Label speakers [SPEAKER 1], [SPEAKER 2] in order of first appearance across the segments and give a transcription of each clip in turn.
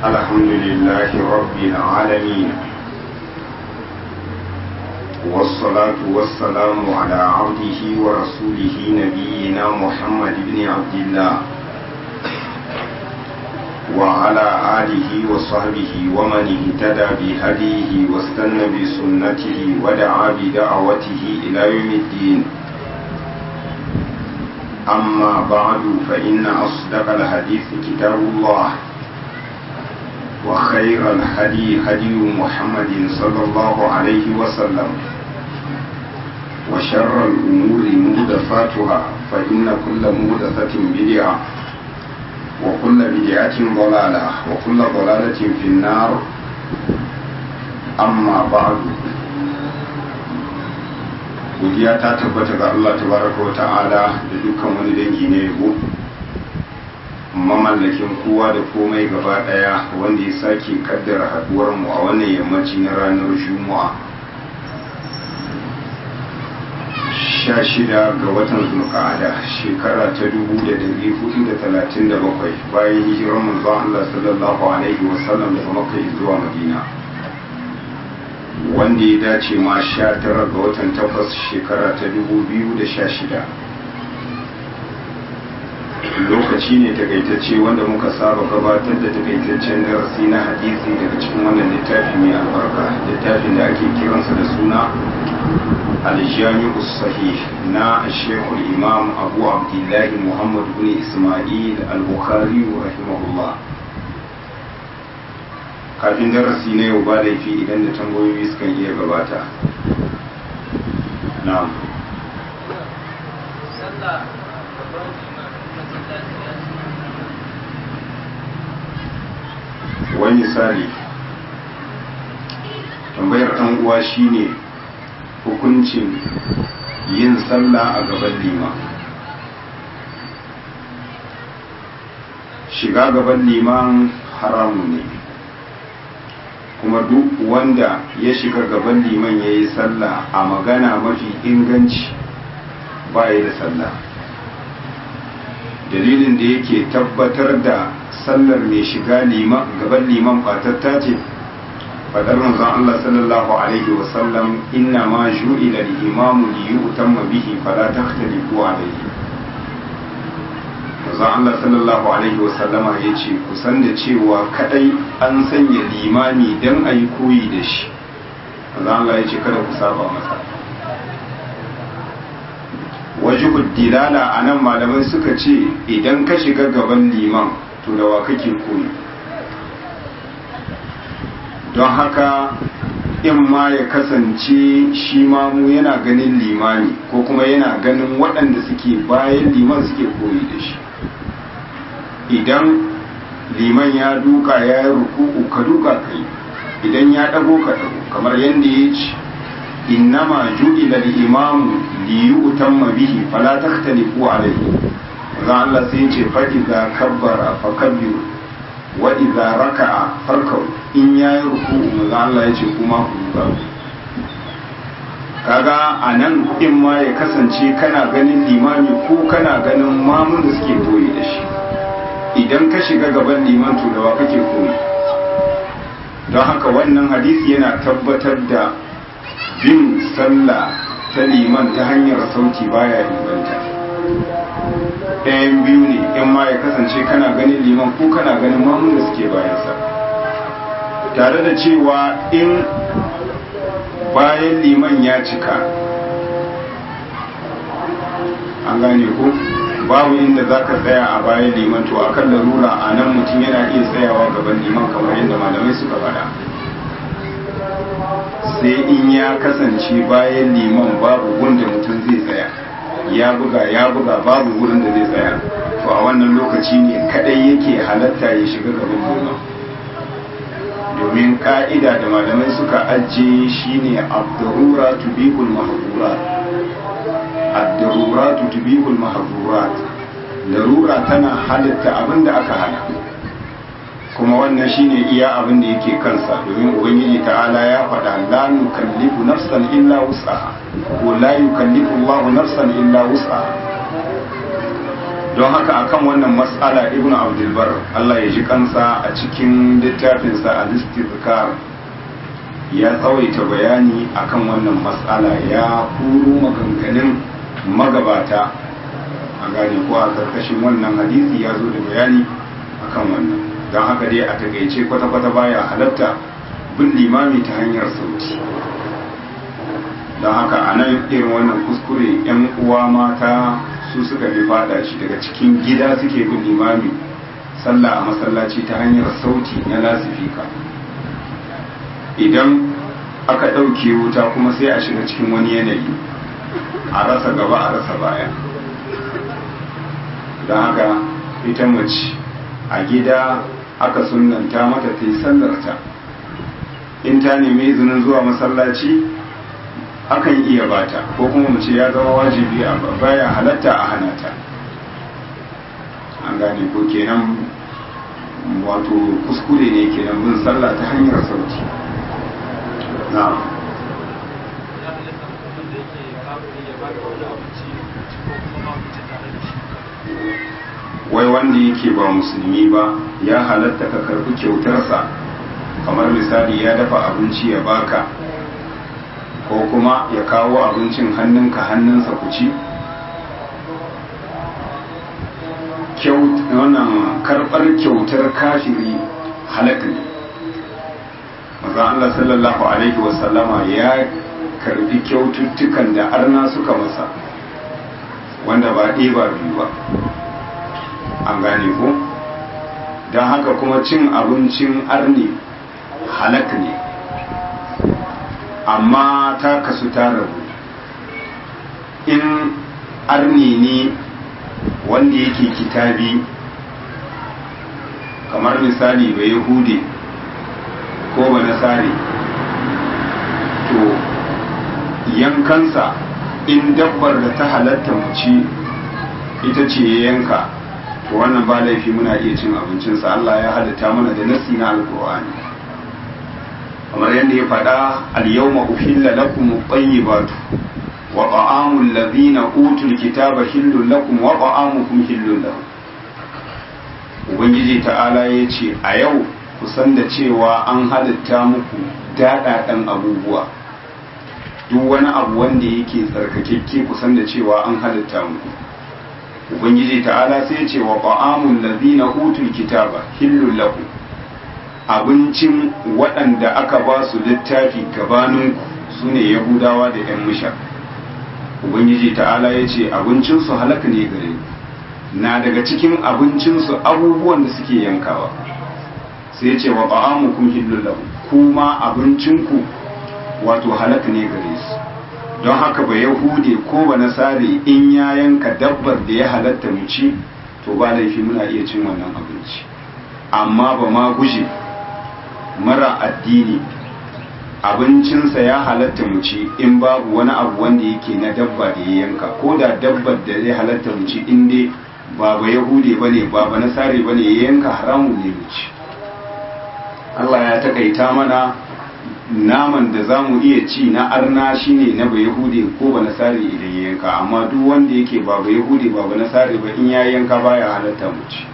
[SPEAKER 1] الحمد لله رب العالمين والصلاة والسلام على عبده ورسوله نبينا محمد بن عبد الله وعلى آله وصحبه ومن اهتدى بهديه واستنى بسنته ودعا بدعوته إلى يوم الدين أما بعد فإن أصدق الحديث كتاب الله وخير الهدي هدي محمد صلى الله عليه وسلم وشر الأمور مهدفاتها فإن كل مهدفة بدعة وكل بدعة ضلالة وكل ضلالة في النار أما بعد godiya ta tabbata ga Allah tabaraka wa ta'ala da dukkan wani dangi na yabo mamallakin kowa da komai gaba daya wanda ya sake kaddara haduwar mu a wannan yammaci na ranar juma'a sha shida ga watan zulqa'ada shekara ta dubu da dari hudu da talatin da bakwai bayan hijirar manzon Allah sallallahu alaihi wasallam daga makka zuwa madina wanda ya dace ma sha tara ga watan takwas shekara ta dubu biyu da sha shida lokaci ne takaitacce wanda muka saba gabatar da takaitaccen darasi na hadisi daga cikin wannan littafi mai albarka littafin da ake kiransa da suna aljami'u sahih na shekul imam abu abdullahi muhammad bin ismail al-bukhari rahimahullah kafin darasi na yau ba laifi idan da tambayoyi sukan iya gabata na'am wani misali tambayar ɗan uwa shine hukuncin yin sallah a gaban lima shiga gaban liman haramu ne kuma duk wanda ya shiga gaban liman ya yi sallah a magana mafi inganci ba ya da sallah dalilin da yake tabbatar da sallar mai shiga gaban liman fatatta ce fadar manzon Allah sallallahu alaihi wasallam inna ma ju'ila al-imamu li yutamma bihi fala takhtalifu alayhi manzon Allah sallallahu alaihi wasallama yace kusan da cewa kadai an sanya limami dan ayi koyi da shi manzon Allah yace kada ku saba masa wajibud dilala anan malamai suka ce idan ka shiga gaban liman to da wa kake koyi don haka in ma ya kasance shi mamu yana ganin limani ko kuma yana ganin waɗanda suke bayan liman suke koyi da shi idan liman ya duka ya yi ruku'u ka duka kai idan ya ɗago ka ɗago kamar yadda ya ce innama ju'ila al-imamu li yu'tamma bihi fala takhtalifu alayhi za Allah sai ya ce fa idza kabbara fa kabbiru wa idza raka'a farkau in yayi ruku'u maza Allah ya ce kuma ku duka kaga anan in ma ya kasance kana ganin limami ko kana ganin mamun da suke koyi da shi idan ka shiga gaban liman to da wa kake koyi don haka wannan hadisi yana tabbatar da bin sallah ta liman ta hanyar sauti baya inganta ɗayan biyu ne in ma ya kasance kana ganin liman ko kana ganin mamun da suke bayansa tare da cewa in bayan liman ya cika an gane ko babu inda za ka tsaya a bayan liman to a kan larura a nan mutum yana iya tsayawa gaban liman kamar yadda malamai suka faɗa sai in ya kasance bayan liman babu wanda mutum zai tsaya ya buga ya buga babu wurin da zai tsaya to a wannan lokaci ne kadai yake halatta ya shiga gaban liman domin ka'ida da malamai suka ajiye shine abdurura tubihul mahdurat abdurura tubihul mahdurat larura tana halatta abinda aka hana kuma wannan shine iya abin da yake kansa domin ubangiji ta'ala ya faɗa la nukallifu nafsan illa wus'aha ko la yukallifu Allahu nafsan illa wus'aha don haka akan wannan matsala ibn abdulbar Allah ya ji kansa a cikin littafinsa a listifkar ya tsawaita bayani akan wannan matsala ya kuro maganganun magabata a gane ko a karkashin wannan hadisi ya zo da bayani akan wannan don haka dai a takaice kwata-kwata baya halatta bin limami ta hanyar sauti don haka a nan irin wannan kuskure 'yan uwa mata su suka fi fada shi daga cikin gida suke bin limami sallah a masallaci ta hanyar sauti na lasifika idan aka ɗauke wuta kuma sai a shiga cikin wani yanayi a rasa gaba a rasa baya don haka ita mace a gida aka sunanta mata ta yi sallarta in ta nemi izinin zuwa masallaci akan iya bata ko kuma mu ce ya zama wajibi a baya halatta a hana ta an gane ko kenan wato kuskure ne kenan bin sallah ta hanyar sauti na wai wanda yake ba musulmi ba ya halatta ka karbi kyautarsa kamar misali ya dafa abinci ya baka ko kuma ya kawo abincin hannunka hannunsa ku ci wannan karɓar kyautar kafiri halaka ne maza Allah sallallahu alaihi wasallama ya karbi kyaututtukan da arna suka masa wanda ba ɗaya ba biyu ba an gane ko don haka kuma cin abincin arni halak ne amma ta kasu ta rabu in arni ne wanda yake kitabi kamar misali ba yahude ko ba nasari to yankansa in dabbar da ta halatta mu ci ita ce ya yanka to wannan ba laifi muna iya cin abincinsa Allah ya halitta mana da nasi na alkur'ani kamar yadda ya faɗa al-yawma uhilla lakum at-tayyibatu wa ta'amul ladhina utul kitaba hillun lakum wa ta'amukum hillun lahum ubangiji ta'ala ya ce a yau ku san da cewa an halitta muku daɗaɗan abubuwa duk wani abu wanda yake tsarkakekke ku san da cewa an halitta muku ubangiji ta'ala sai ce wa ta'amul ladina utul kitaba hillul lakum abincin waɗanda aka ba su littafi gabaninku su ne yahudawa da yan musha ubangiji ta'ala ya ce abincinsu halaka ne gare na daga cikin abincinsu abubuwan da suke yankawa sai ya ce wa ta'amukum hillul lakum kuma abincinku wato halaka ne gare su don haka ba yahude ko ba nasare in ya yanka dabbar da ya halatta mu ci to ba laifi muna iya cin wannan abinci amma ba ma guje mara addini abincinsa ya halatta mu ci in babu wani abu wanda yake na dabba da ya yanka ko da dabbar da ya halatta mu ci in dai ba ba yahude ba ne ba ba nasare ba ne ya yanka haramun ne mu ci Allah ya takaita mana naman da za mu iya ci na arna shine na ba yahude ko ba nasare idan ya yanka amma duk wanda yake ba ba yahude ba ba nasare ba in ya yanka baya halatta mu ci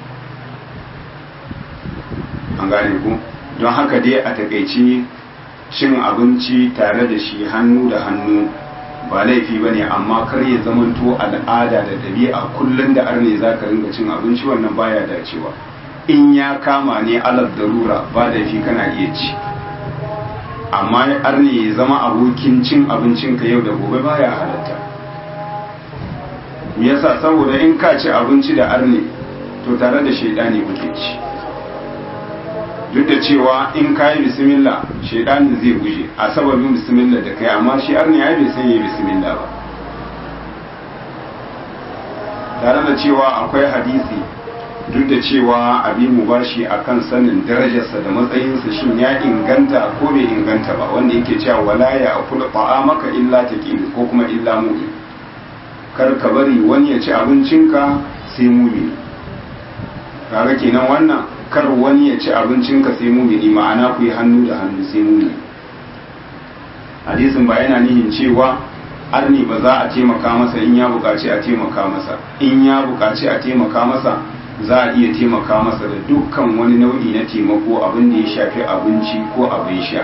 [SPEAKER 1] an gane ku don haka dai a takaici cin abinci tare da shi hannu da hannu ba laifi ba ne amma kar ya zamanto al'ada da ɗabi'a kullum da arne za ka ringa cin abinci wannan baya dacewa in ya kama ne alal darura ba laifi kana iya ci amma arne ya zama abokin cin abincinka yau da gobe baya halatta me yasa saboda in ka ci abinci da arne to tare da shaidani kuke ci duk da cewa in ka yi bismillah shaidanin zai guje a sababin bismillah da kai amma shi arni ya bai san yi bismillah ba tare da cewa akwai hadisi duk da cewa abin mu bashi akan sanin darajarsa da matsayinsa shin ya inganta ko bai inganta ba wanda yake cewa wala ya akula maka illa taqin ko kuma illa mu'min kar ka bari wani ya ci abincinka sai mu'min kaga kenan wannan kar wani ya ci abincinka sai mumini ma'ana ku yi hannu da hannu sai mumini hadisin ba yana nihin cewa arni ba za a taimaka masa in ya buƙaci a taimaka masa in ya buƙaci a taimaka masa za a iya taimaka masa da dukkan wani nau'i na taimako abin da ya shafi abinci ko abin sha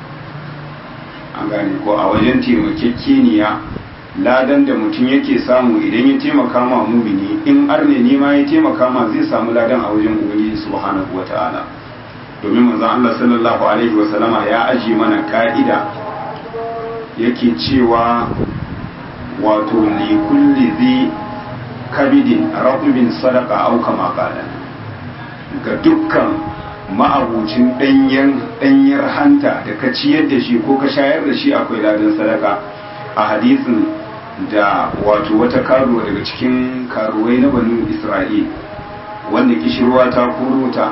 [SPEAKER 1] an gane ko a wajen taimakekeniya ladan da mutum yake samu idan ya taimaka ma mumini in arne ne ma ya taimaka ma zai samu ladan a wajen ubangiji subhanahu wata'ala domin manzon Allah sallallahu alaihi wasallama ya aji mana ka'ida yake cewa wato li kulli zi kabidin ratubin sadaka au kama qala ga dukkan ma'abucin danyen danyar hanta da ka ciyar da shi ko ka shayar da shi akwai ladan sadaka a hadisin da wato wata karuwa daga cikin karuwai na banu isra'il wanda kishirwa ta ta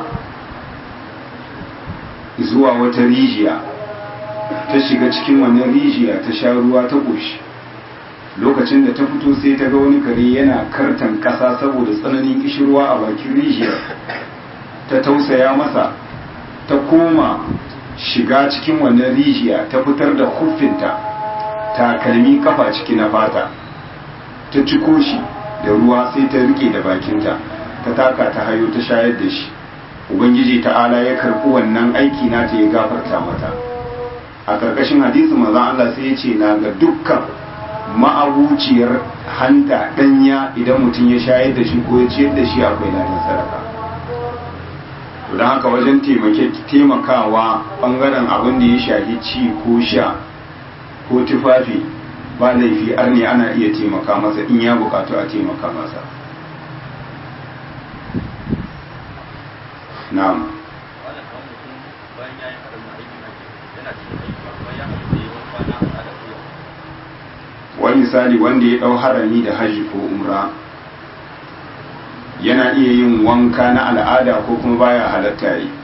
[SPEAKER 1] zuwa wata rijiya ta shiga cikin wannan rijiya ta sha ruwa ta ƙoshi lokacin da ta fito sai ta ga wani kare yana kartan ƙasa saboda tsananin kishirwa a bakin rijiyar ta tausaya masa ta koma shiga cikin wannan rijiya ta fitar da huffinta takalmi kafa ciki na fata ta ciko shi da ruwa sai ta rike da bakinta ta taka ta hayo ta shayar da shi ubangiji ta'ala ya karɓi wannan aiki na ta ya gafarta mata a ƙarƙashin hadisi maza Allah sai ya ce na ga dukkan ma'abuciyar hanta ɗanya idan mutum ya shayar da shi ko ya ciyar da shi akwai ladan sadaka don haka wajen taimakawa ɓangaren abin da ya shafi ci ko sha ko tufafi ba laifi arne ana iya taimaka masa in ya bukatu a taimaka masa na'am wani misali wanda ya dau harami da hajji ko umra yana iya yin wanka na al'ada ko kuma baya halatta yi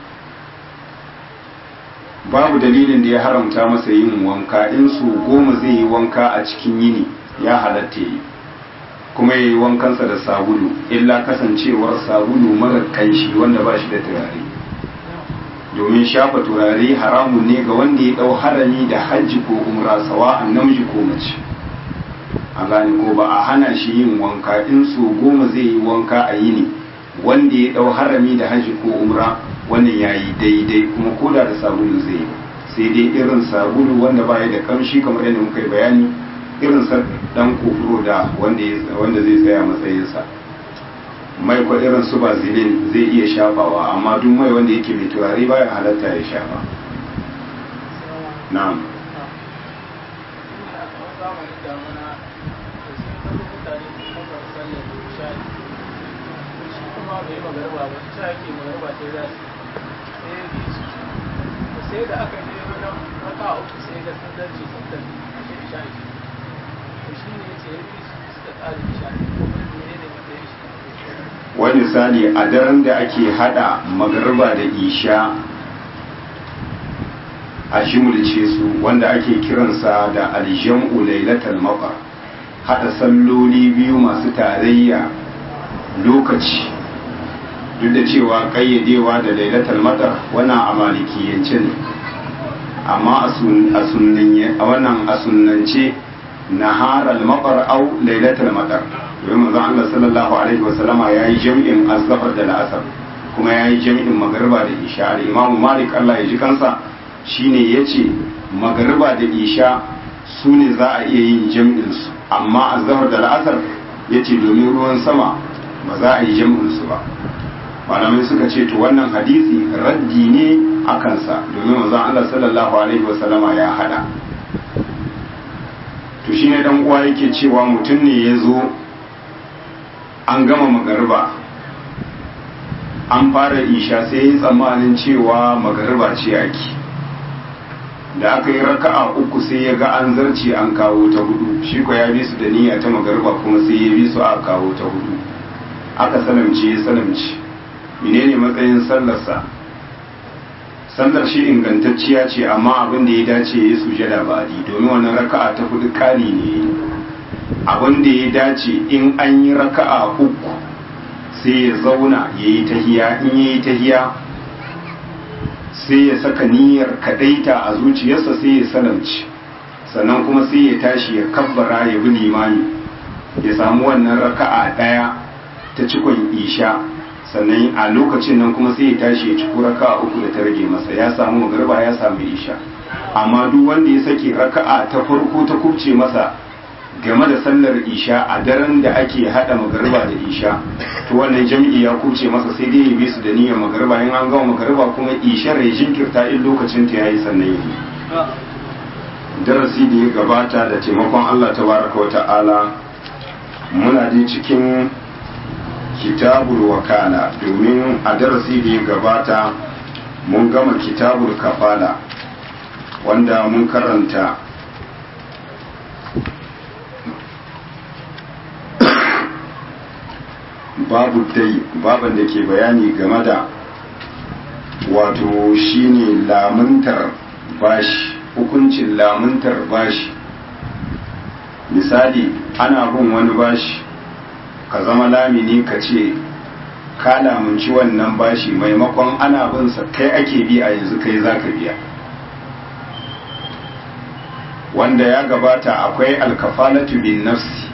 [SPEAKER 1] babu dalilin da ya haramta masa yin wanka in su goma zai yi wanka a cikin yini ya halatta yi kuma ya yi wankansa da sabulu illa kasancewar sabulu mara kanshi wanda ba shi da turare domin shafa turare haramun ne ga wanda ya dau harami da hajji ko umra sawa'an namiji ko mace a gane ko ba a hana shi yin wanka in su goma zai yi wanka a yini wanda ya dau harami da hajji ko umra wannan ya yi daidai kuma koda da sabulu zai yi sai dai irin sabulu wanda baya da kamshi kamar yadda muka yi bayani irin sa dan kofuro da wanda zai tsaya matsayinsa mai kwa irin su bazilin zai iya shafawa amma duk mai wanda yake mai turare baya halatta ya shafa na'am
[SPEAKER 2] sai da aka je wajen raka uku sai da sun zarce sun tafi a shi isha to shi ne ce ya fi suka tsari isha ko kuma ne ne matsayin shi
[SPEAKER 1] wani misali a daren da ake hada magarba da isha a shimulce su wanda ake kiransa da aljam'u lailatul maqar hada salloli biyu masu tarayya lokaci duk da cewa kayyadewa da lailatul matar wannan a malikiyance ne amma a sunnance a wannan a sunnance naharal matar au lailatul matar domin manzon Allah sallallahu alaihi wasallama yayi jami'in azhar da la'asar kuma yayi jami'in magriba da isha da imamu malik Allah ya ji kansa shine yace magriba da isha su ne za a iya yin jami'in su amma azhar da la'asar yace domin ruwan sama ba za a yi jami'in su ba malamai suka ce to wannan hadisi raddi ne a kansa domin manzon Allah sallallahu alaihi wasallama ya hada to shine dan uwa yake cewa mutum ne ya zo an gama magariba an fara isha sai ya tsammanin cewa magariba ce ake da aka yi raka'a uku sai ya ga an zarce an kawo ta hudu shi ko ya bi su da niyya ta magariba kuma sai ya bi su a kawo ta hudu aka salamce ya salamce menene matsayin sallarsa sallar shi ingantacciya ce amma abin da ya dace ya sujada ba di domin wannan raka'a ta hudu kari ne abin da ya dace in an yi raka'a uku sai ya zauna ya yi tahiya in ya yi tahiya sai ya saka niyyar kadaita a zuciyarsa sai ya salamci sannan kuma sai ya tashi ya kabbara ya bi limami ya samu wannan raka'a ɗaya ta cikon isha sannan a lokacin nan kuma sai ya tashi ya ciko raka'a uku da ta rage masa ya samu magarba ya samu isha amma duk wanda ya sake raka'a ta farko ta kubce masa game da sallar isha a daren da ake hada magarba da isha to wannan jam'i ya kubce masa sai dai ya bi su da niyyar magarba in an gama magarba kuma ishar ya jinkirta in lokacin ta yayi sannan ya yi darasi da ya gabata da taimakon Allah tabaraka wa ta'ala muna dai cikin kitabul wakala domin a darasi da ya gabata mun gama kitabul kafala wanda mun karanta babu dai baban da ke bayani game da wato shine lamuntar bashi hukuncin lamuntar bashi misali ana bin wani bashi ka zama lamini ka ce ka lamunci wannan bashi maimakon ana bin sa kai ake bi a yanzu kai za ka biya wanda ya gabata akwai alkafalatu bin nafsi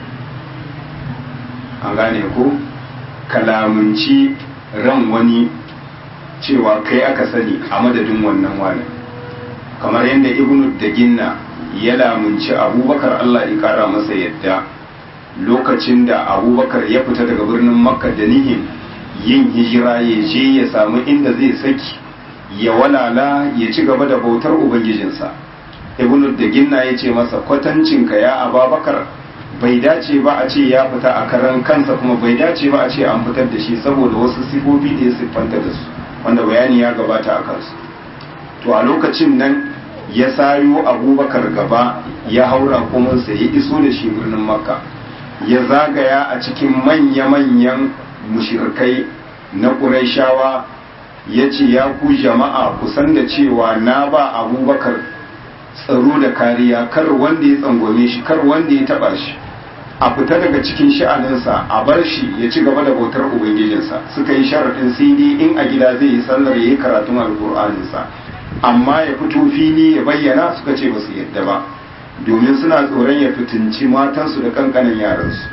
[SPEAKER 1] an gane ko kalamunci ran wani cewa kai aka sani a madadin wannan wani kamar yadda ibnu da ginna ya lamunci abubakar allah ya kara masa yadda lokacin da abubakar ya fita daga birnin makka da nihin yin hijira ya je ya samu inda zai saki ya walala ya ci gaba da bautar ubangijinsa ibnu da ginna ya ce masa kwatancinka ya ababakar bai dace ba a ce ya fita a karan kansa kuma bai dace ba a ce an fitar da shi saboda wasu sifofi da ya siffanta da su wanda bayani ya gabata a kansu to a lokacin nan ya sayo abubakar gaba ya haura kumansa ya iso da shi birnin makka ya zagaya a cikin manya-manyan mushirkai na ƙuraishawa ya ce ya ku jama'a kusan da cewa na ba abubakar tsaro da kariya kar wanda ya tsangwame shi kar wanda ya taba shi a fita daga cikin sha'aninsa a bar shi ya ci gaba da bautar ubangijinsa suka yi sharaɗin sai dai in a gida zai yi sallar ya yi karatun alƙur'aninsa amma ya fito fili ya bayyana suka ce ba su yadda ba domin suna tsoron ya fitinci matansu da kankanin yaransu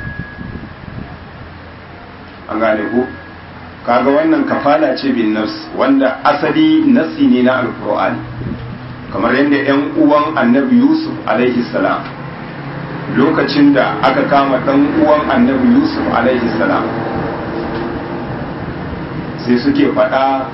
[SPEAKER 1] an gane ko kaga wannan kafala ce bin nafs wanda asali nasi ne na alƙur'ani kamar yadda 'yan uwan annabi yusuf alaihi salam lokacin da aka kama ɗan uwan annabi yusuf alaihi salam sai suke faɗa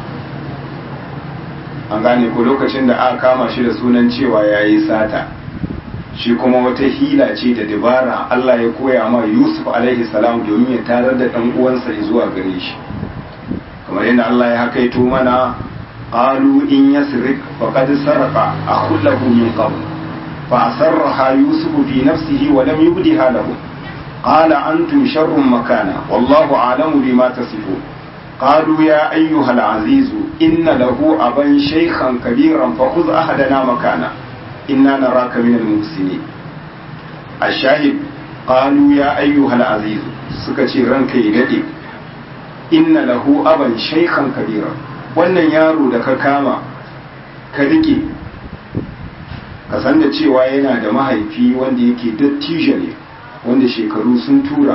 [SPEAKER 1] an gane ko lokacin da aka kama shi da sunan cewa ya yi sata shi kuma wata hila ce da dabara allah ya koya ma yusuf alaihi salam domin ya tarar da ɗan uwansa zuwa gare shi kamar yadda allah ya hakaito mana قالوا إن يسرق فقد سرق أخ له من قبل فأسرها يوسف في نفسه ولم يبدها له قال أنتم شر مكانا والله أعلم بما تصفون قالوا يا أيها العزيز إن له أبا شيخا كبيرا فخذ أحدنا مكانا إنا نراك من المحسنين الشاهد قالوا يا أيها العزيز سكتي رنك يدئ إن له أبا شيخا كبيرا wannan yaro da ka kama ka rike ka san da cewa yana da mahaifi wanda yake dattijo ne wanda shekaru sun tura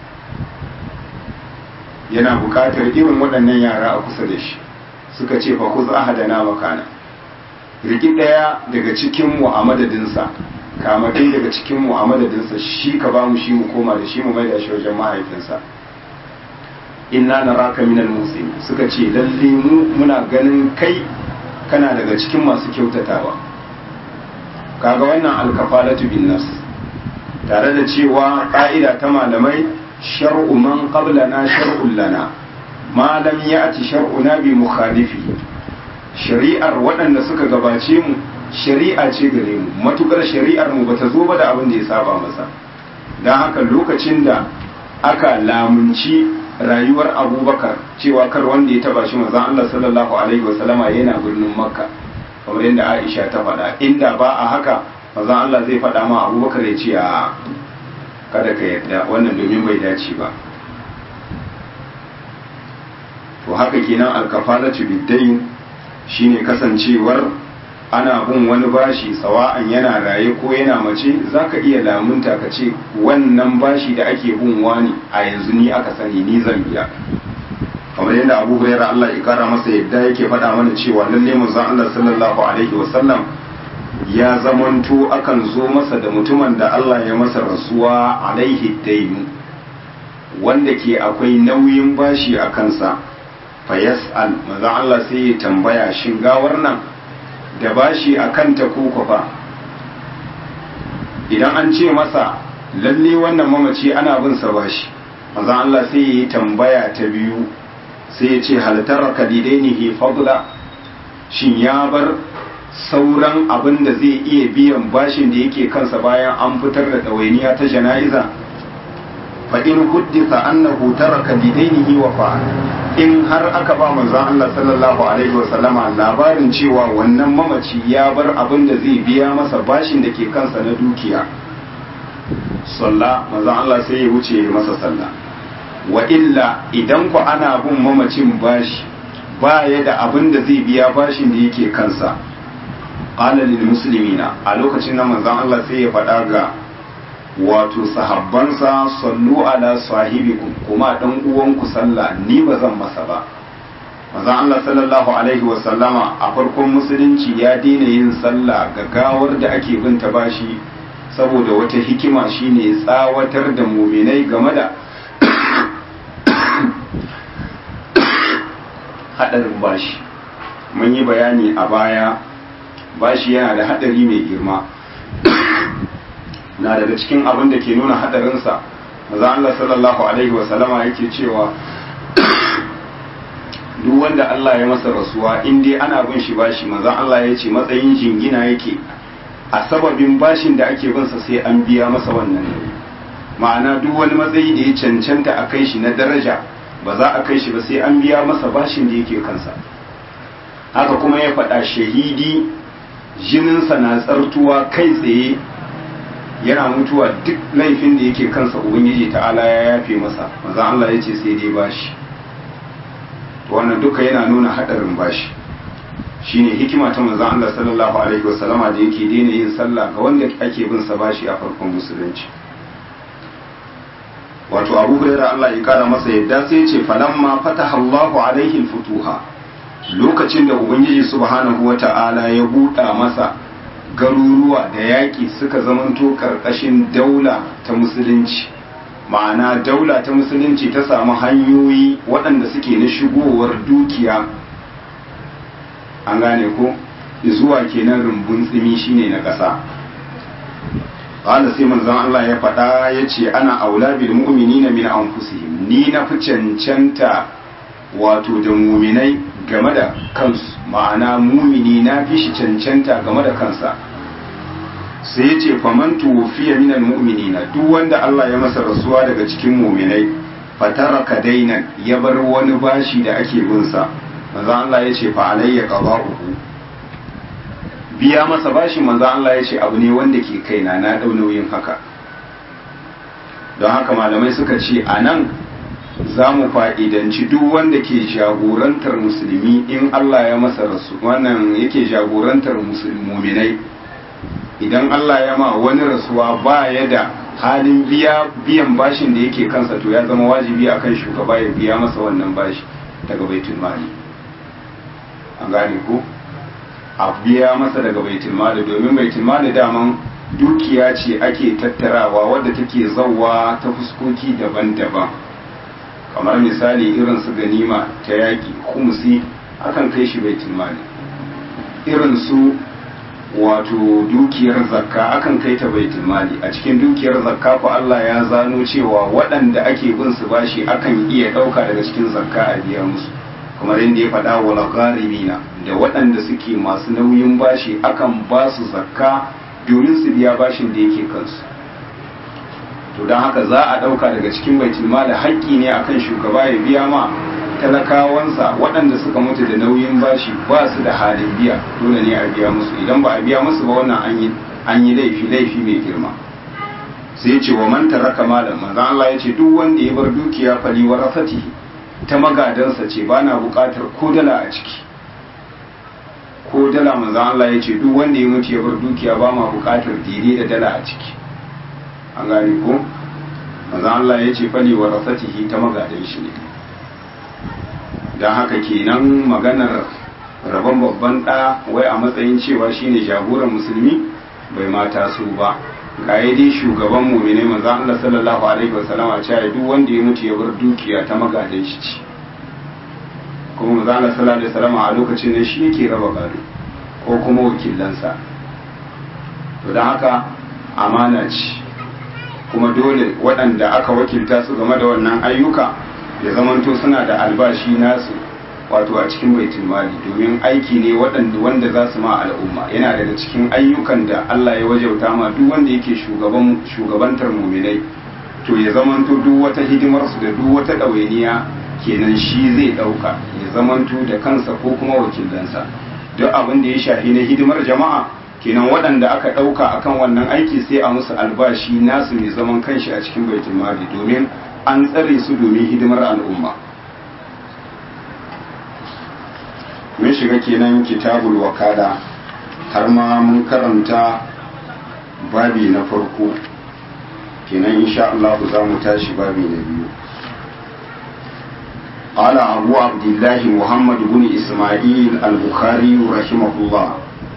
[SPEAKER 1] yana bukatar irin waɗannan yara a kusa da shi suka ce fa kuz ahadana makana riki ɗaya daga cikin mu a madadinsa kama ɗaya daga cikin mu a madadinsa shi ka ba mu shi mu koma da shi mu mai da shi wajen mahaifinsa inna naraka minal muslimin suka ce lalle mu muna ganin kai kana daga cikin masu kyautatawa kaga wannan alkafalatu bin nafs tare da cewa ka'ida ta malamai shar'u man qablana shar'un lana ma lam ya'ti shar'una bi mukhalifi shari'ar waɗanda suka gabace mu shari'a ce gare mu matukar shari'ar mu bata zo ba da abin da ya saba masa dan haka lokacin da aka lamunci rayuwar abubakar cewa kar wanda ya taba shi manzon Allah sallallahu alaihi wasallama yana birnin makka kamar yadda aisha ta faɗa inda ba a haka manzon Allah zai faɗa ma abubakar ya ce a kada ka yarda wannan domin bai dace ba to haka kenan alkafalatu biddain shine kasancewar ana bin wani bashi sawa'an yana raye ko yana mace za ka iya lamunta ka ce wannan bashi da ake bin wani a yanzu ni aka sani ni zan biya kamar yadda abu huraira Allah ya kara masa yadda yake faɗa mana cewa lalle manzon Allah sallallahu alaihi wasallam ya zamanto akan zo masa da mutumin da Allah ya masa rasuwa alaihi dainu wanda ke akwai nauyin bashi a kansa fa yas'al manzon Allah sai ya tambaya shin gawar nan da bashi a kanta ko fa idan an ce masa lalle wannan mamaci ana bin sa bashi manzon Allah sai ya yi tambaya ta biyu sai ya ce halittar kalidainihi fadla shin ya bar sauran abin da zai iya biyan bashin da yake kansa bayan an fitar da ɗawainiya ta jana'iza fa in huddisa annahu taraka lidainihi wa fa in har aka ba manzon Allah sallallahu alaihi wa sallama labarin cewa wannan mamaci ya bar abin da zai biya masa bashin da ke kansa na dukiya sallah manzon Allah sai ya wuce masa sallah wa illa idan ku ana bin mamacin bashi ba ya da abin da zai biya bashin da yake kansa qala lil muslimina a lokacin nan manzon Allah sai ya faɗa ga wato sahabbansa sallu ala sahibikum kuma dan uwanku sallah ni ba zan masa ba manzon Allah sallallahu alaihi wa sallama a farkon musulunci ya daina yin sallah ga gawar da ake bin ta bashi saboda wata hikima shine tsawatar da muminai game da hadarin bashi mun yi bayani a baya bashi yana da hadari mai girma na daga cikin abin da ke nuna hadarinsa maza Allah sallallahu alaihi wasallama yake cewa duk wanda Allah ya masa rasuwa in dai ana bin shi bashi maza Allah ya ce matsayin jingina yake a sababin bashin da ake binsa sai an biya masa wannan ma'ana duk wani matsayi da ya cancanta a kai shi na daraja ba za a kai shi ba sai an biya masa bashin da yake kansa haka kuma ya faɗa shahidi jininsa na tsartuwa kai tsaye yana mutuwa duk laifin da yake kansa ubangiji ta'ala ya yafe masa maza Allah ya ce sai dai bashi wannan duka yana nuna haɗarin bashi shine hikima ta manzon Allah sallallahu alaihi wasallama da yake daina yin sallah ga wanda ake bin sa bashi a farkon musulunci wato abu huraira Allah ya kara masa yadda sai ce falamma fataha Allahu alaihi futuha lokacin da ubangiji subhanahu wata'ala ya buɗa masa garuruwa da yaƙi suka zamanto ƙarƙashin daula ta musulunci ma'ana daula ta musulunci ta samu hanyoyi waɗanda suke na shigowar dukiya an gane ko zuwa kenan rumbun tsimi shine na ƙasa qala sai manzon Allah ya faɗa ya ce ana aula bil mu'minina min anfusihim ni na fi cancanta wato da muminai game da kansu ma'ana mumini na fi shi cancanta game da kansa sai ya ce faman tuwfiya minal mu'minina duk wanda Allah ya masa rasuwa daga cikin muminai fataraka dainan ya bar wani bashi da ake bin sa manzo Allah ya ce fa alayya qada'uhu biya masa bashi manzo Allah ya ce abu ne wanda ke kaina na dau nauyin haka don haka malamai suka ce anan za mu fa'idanci duk wanda ke jagorantar musulmi in Allah ya masa rasu wannan yake jagorantar musulmuminai idan Allah ya ma wani rasuwa ba ya da halin biya biyan bashin da yake kansa to ya zama wajibi akan shugaba ya biya masa wannan bashi daga baitul mali an gane ko a biya masa daga baitul mali domin baitul mali daman dukiya ce ake tattarawa wadda take zauwa ta fuskoki daban-daban kamar misali irin su ganima ta yaƙi kumsi akan kai shi baitul mali irin su wato dukiyar zakka akan kai ta baitul mali a cikin dukiyar zakka ko Allah ya zano cewa waɗanda ake bin su bashi akan iya ɗauka daga cikin zakka a biya musu kamar yadda ya faɗa wala gharimina da waɗanda suke masu nauyin bashi akan ba su zakka domin su biya bashin da yake kansu to don haka za a ɗauka daga cikin baitul mali haƙƙi ne akan shugaba ya biya ma talakawansa waɗanda suka mutu da nauyin bashi ba su da halin biya dole ne a biya musu idan ba a biya musu ba wannan an yi laifi laifi mai girma sai ce wa man taraka malam manzo Allah ya ce duk wanda ya bar dukiya fali wa rafatihi ta magadansa ce ba na buƙatar ko dala a ciki ko dala manzo Allah ya ce duk wanda ya mutu ya bar dukiya ba ma bukatar daidai da dala a ciki an gane ko manzo Allah ya ce fali wa rasatihi ta magadan shi ne dan haka kenan maganar rabon babban ɗa wai a matsayin cewa shine jagoran musulmi bai mata su ba ga dai shugaban mumine manzo Allah sallallahu alaihi wasallama cewa duk wanda ya mutu ya bar dukiya ta magadan shi ce kuma manzo Allah sallallahu alaihi wasallama a lokacin ne shi yake raba gado ko kuma wakilansa to dan haka amana ce kuma dole waɗanda aka wakilta su game da wannan ayyuka ya zamanto suna da albashi nasu wato a cikin baitul mali domin aiki ne waɗanda wanda za su ma al'umma yana daga cikin ayyukan da Allah ya wajauta ma duk wanda yake shugaban shugabantar muminai to ya zamanto duk wata hidimar su da duk wata ɗawainiya kenan shi zai ɗauka ya zamanto da kansa ko kuma wakilansa duk abin da ya shafi na hidimar jama'a kenan waɗanda aka ɗauka akan wannan aiki sai a musu albashi nasu mai zaman kanshi a cikin baitul mali domin an tsare su domin hidimar al'umma mun shiga kenan kitabul wakala har ma mun karanta babi na farko kenan insha Allah za mu tashi babi na biyu قال أبو عبد الله محمد بن إسماعيل البخاري رحمه الله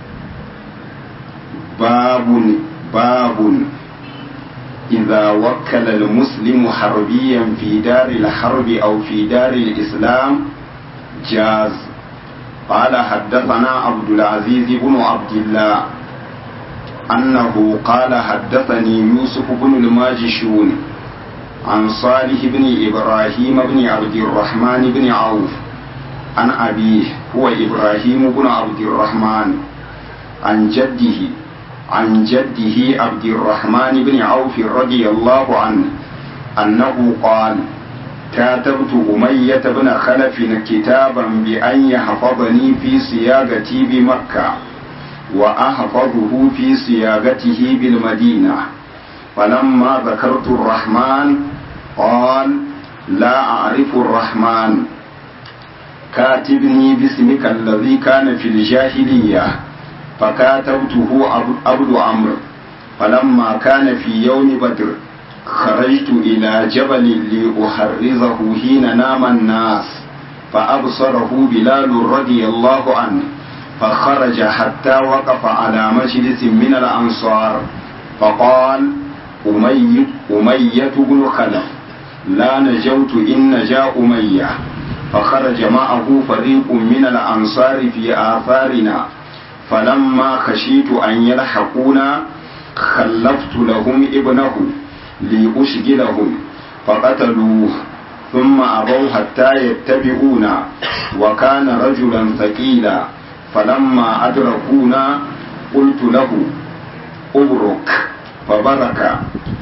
[SPEAKER 1] باب باب إذا وكل المسلم حربيا في دار الحرب أو في دار الإسلام جاز قال حدثنا عبد العزيز بن عبد الله أنه قال حدثني يوسف بن الماجشون عن صالح بن إبراهيم بن عبد الرحمن بن عوف عن أبيه هو إبراهيم بن عبد الرحمن عن جده عن جده عبد الرحمن بن عوف رضي الله عنه أنه قال كاتبت أمية بن خلف كتابا بأن يحفظني في صياغتي بمكة وأحفظه في صياغته بالمدينة فلما ذكرت الرحمن قال لا أعرف الرحمن كاتبني باسمك الذي كان في الجاهلية فكاتبته عبد عمرو فلما كان في يوم بدر خرجت إلى جبل لأحرزه حين نام الناس فأبصره بلال رضي الله عنه فخرج حتى وقف على مجلس من الأنصار فقال أمية, أمية بن خلف لا نجوت إن نجا أمية فخرج معه فريق من الأنصار في آثارنا فلما خشيت أن يلحقونا خلفت لهم ابنه لأشغلهم فقتلوه ثم أبوا حتى يتبعونا وكان رجلا ثقيلا فلما أدركونا قلت له أبرك فبرك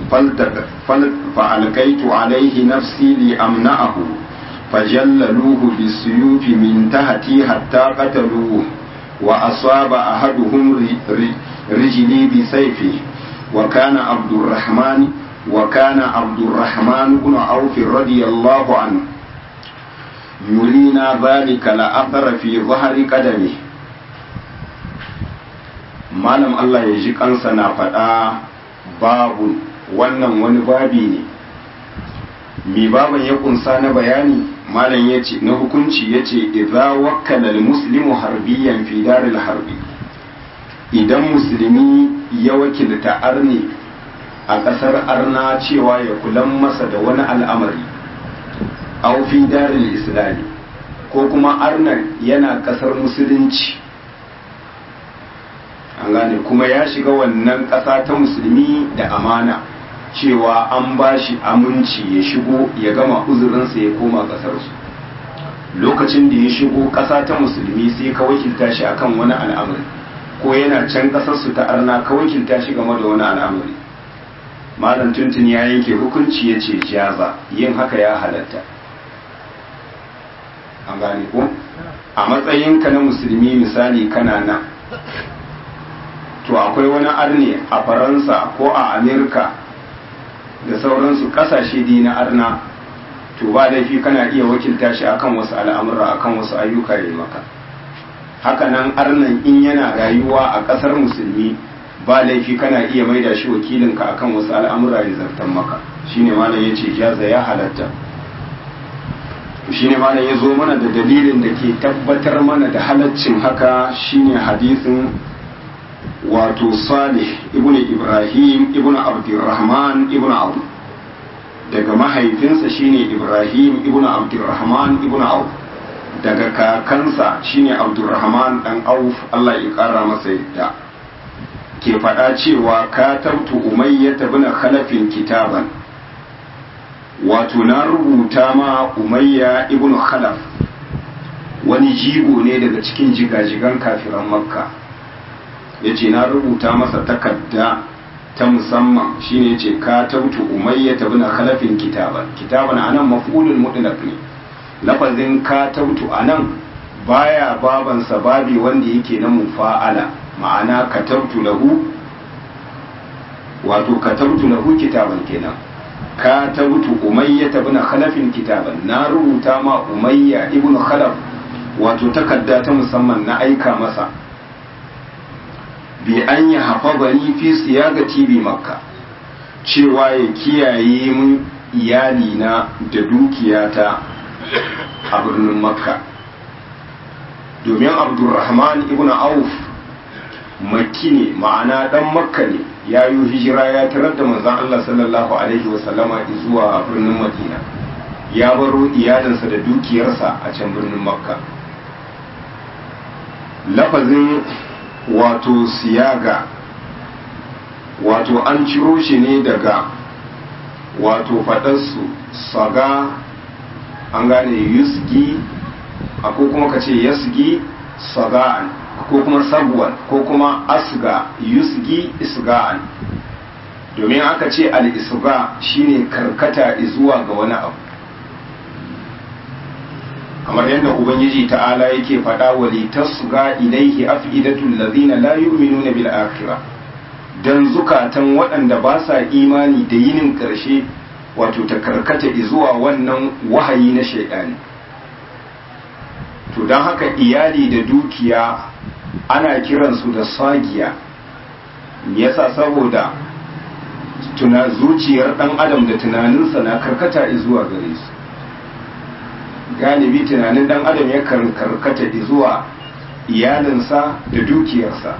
[SPEAKER 1] فألقيت عليه نفسي لأمنعه فجللوه بالسيوف من تحتي حتى قتلوه وأصاب أحدهم رجلي بسيفه وكان عبد الرحمن وكان عبد الرحمن بن عوف رضي الله عنه يرينا ذلك لأثر في ظهر قدمه malam Allah ya ji kansa na faɗa babu wannan wani babi ne mi baban ya kunsa na bayani malam ya ce na hukunci ya ce idza wakkala muslimu harbiyan fi daril harbi idan musulmi ya wakilta arni a ƙasar arna cewa ya kulan masa da wani al'amari au fi daril islami ko kuma arnan yana ƙasar musulunci an gane kuma ya shiga wannan ƙasa ta musulmi da amana cewa an ba shi aminci ya shigo ya gama uzurinsa ya koma ƙasarsu lokacin da ya shigo ƙasa ta musulmi sai ka wakilta shi akan wani al'amari ko yana can ƙasarsu ta arna ka wakilta shi game da wani al'amari malam tuntun ya yanke hukunci ya ce jaza yin haka ya halatta an gane ko a matsayinka na musulmi misali kana nan to akwai wani arne a faransa ko a amerika da sauransu kasashe dai na arna to ba laifi kana iya wakilta shi akan wasu al'amura akan wasu ayyuka ya maka hakanan arnan in yana rayuwa a ƙasar musulmi ba laifi kana iya maida shi wakilinka akan wasu al'amura ya zartan maka shine malam yace jaza ya halatta shine malam ya zo mana da dalilin da ke tabbatar mana da halaccin haka shine hadisin wato salih ibn ibrahim ibn abdurrahman ibn abu daga mahaifinsa shine ibrahim ibn abdurrahman ibn auf daga kakansa shine abdurrahman dan auf Allah ya kara masa yadda ke faɗa cewa katabtu umayyata bin khalafin kitaban wato na rubuta ma umayya ibn khalaf wani jigo ne daga cikin jigajigan kafiran makka ya ce na rubuta masa takarda ta musamman shine ce katabtu umayyata bin khalafin kitaban kitaban anan maf'ulul mutlaq ne lafazin katabtu anan baya babansa babi wanda yake na mufa'ala ma'ana katabtu lahu wato katabtu lahu kitaban kenan katabtu umayya ibn khalaf kitaban na rubuta ma umayya ibn khalaf wato takarda ta musamman na aika masa bi an ya hafazani fi siyagati bi makka cewa ya kiyaye mun iyalina da dukiyata a birnin makka domin abdurrahman ibn auf makki ne ma'ana dan makka ne ya yi hijira ya tarar da manzon Allah sallallahu alaihi wasallama zuwa birnin madina ya baro iyalinsa da dukiyarsa a can birnin makka lafazin wato siyaga wato an ciro shi ne daga wato faɗarsu saga an gane yusgi ko kuma ka ce yasgi saga'an ko kuma sagwan ko kuma asga yusgi isga'an domin aka ce al-isga shine karkata zuwa ga wani abu kamar yadda ubangiji ta'ala yake faɗa wa litasga ilaihi afidatul ladina la yu'minuna bil akhirah dan zukatan waɗanda ba sa imani da yinin ƙarshe wato ta karkata zuwa wannan wahayi na shaidani to don haka iyali da dukiya ana kiransu da sagiya yasa saboda tuna zuciyar ɗan adam da tunaninsa na karkata zuwa gare su galibi tunanin ɗan adam ya karkata zuwa iyalinsa da dukiyarsa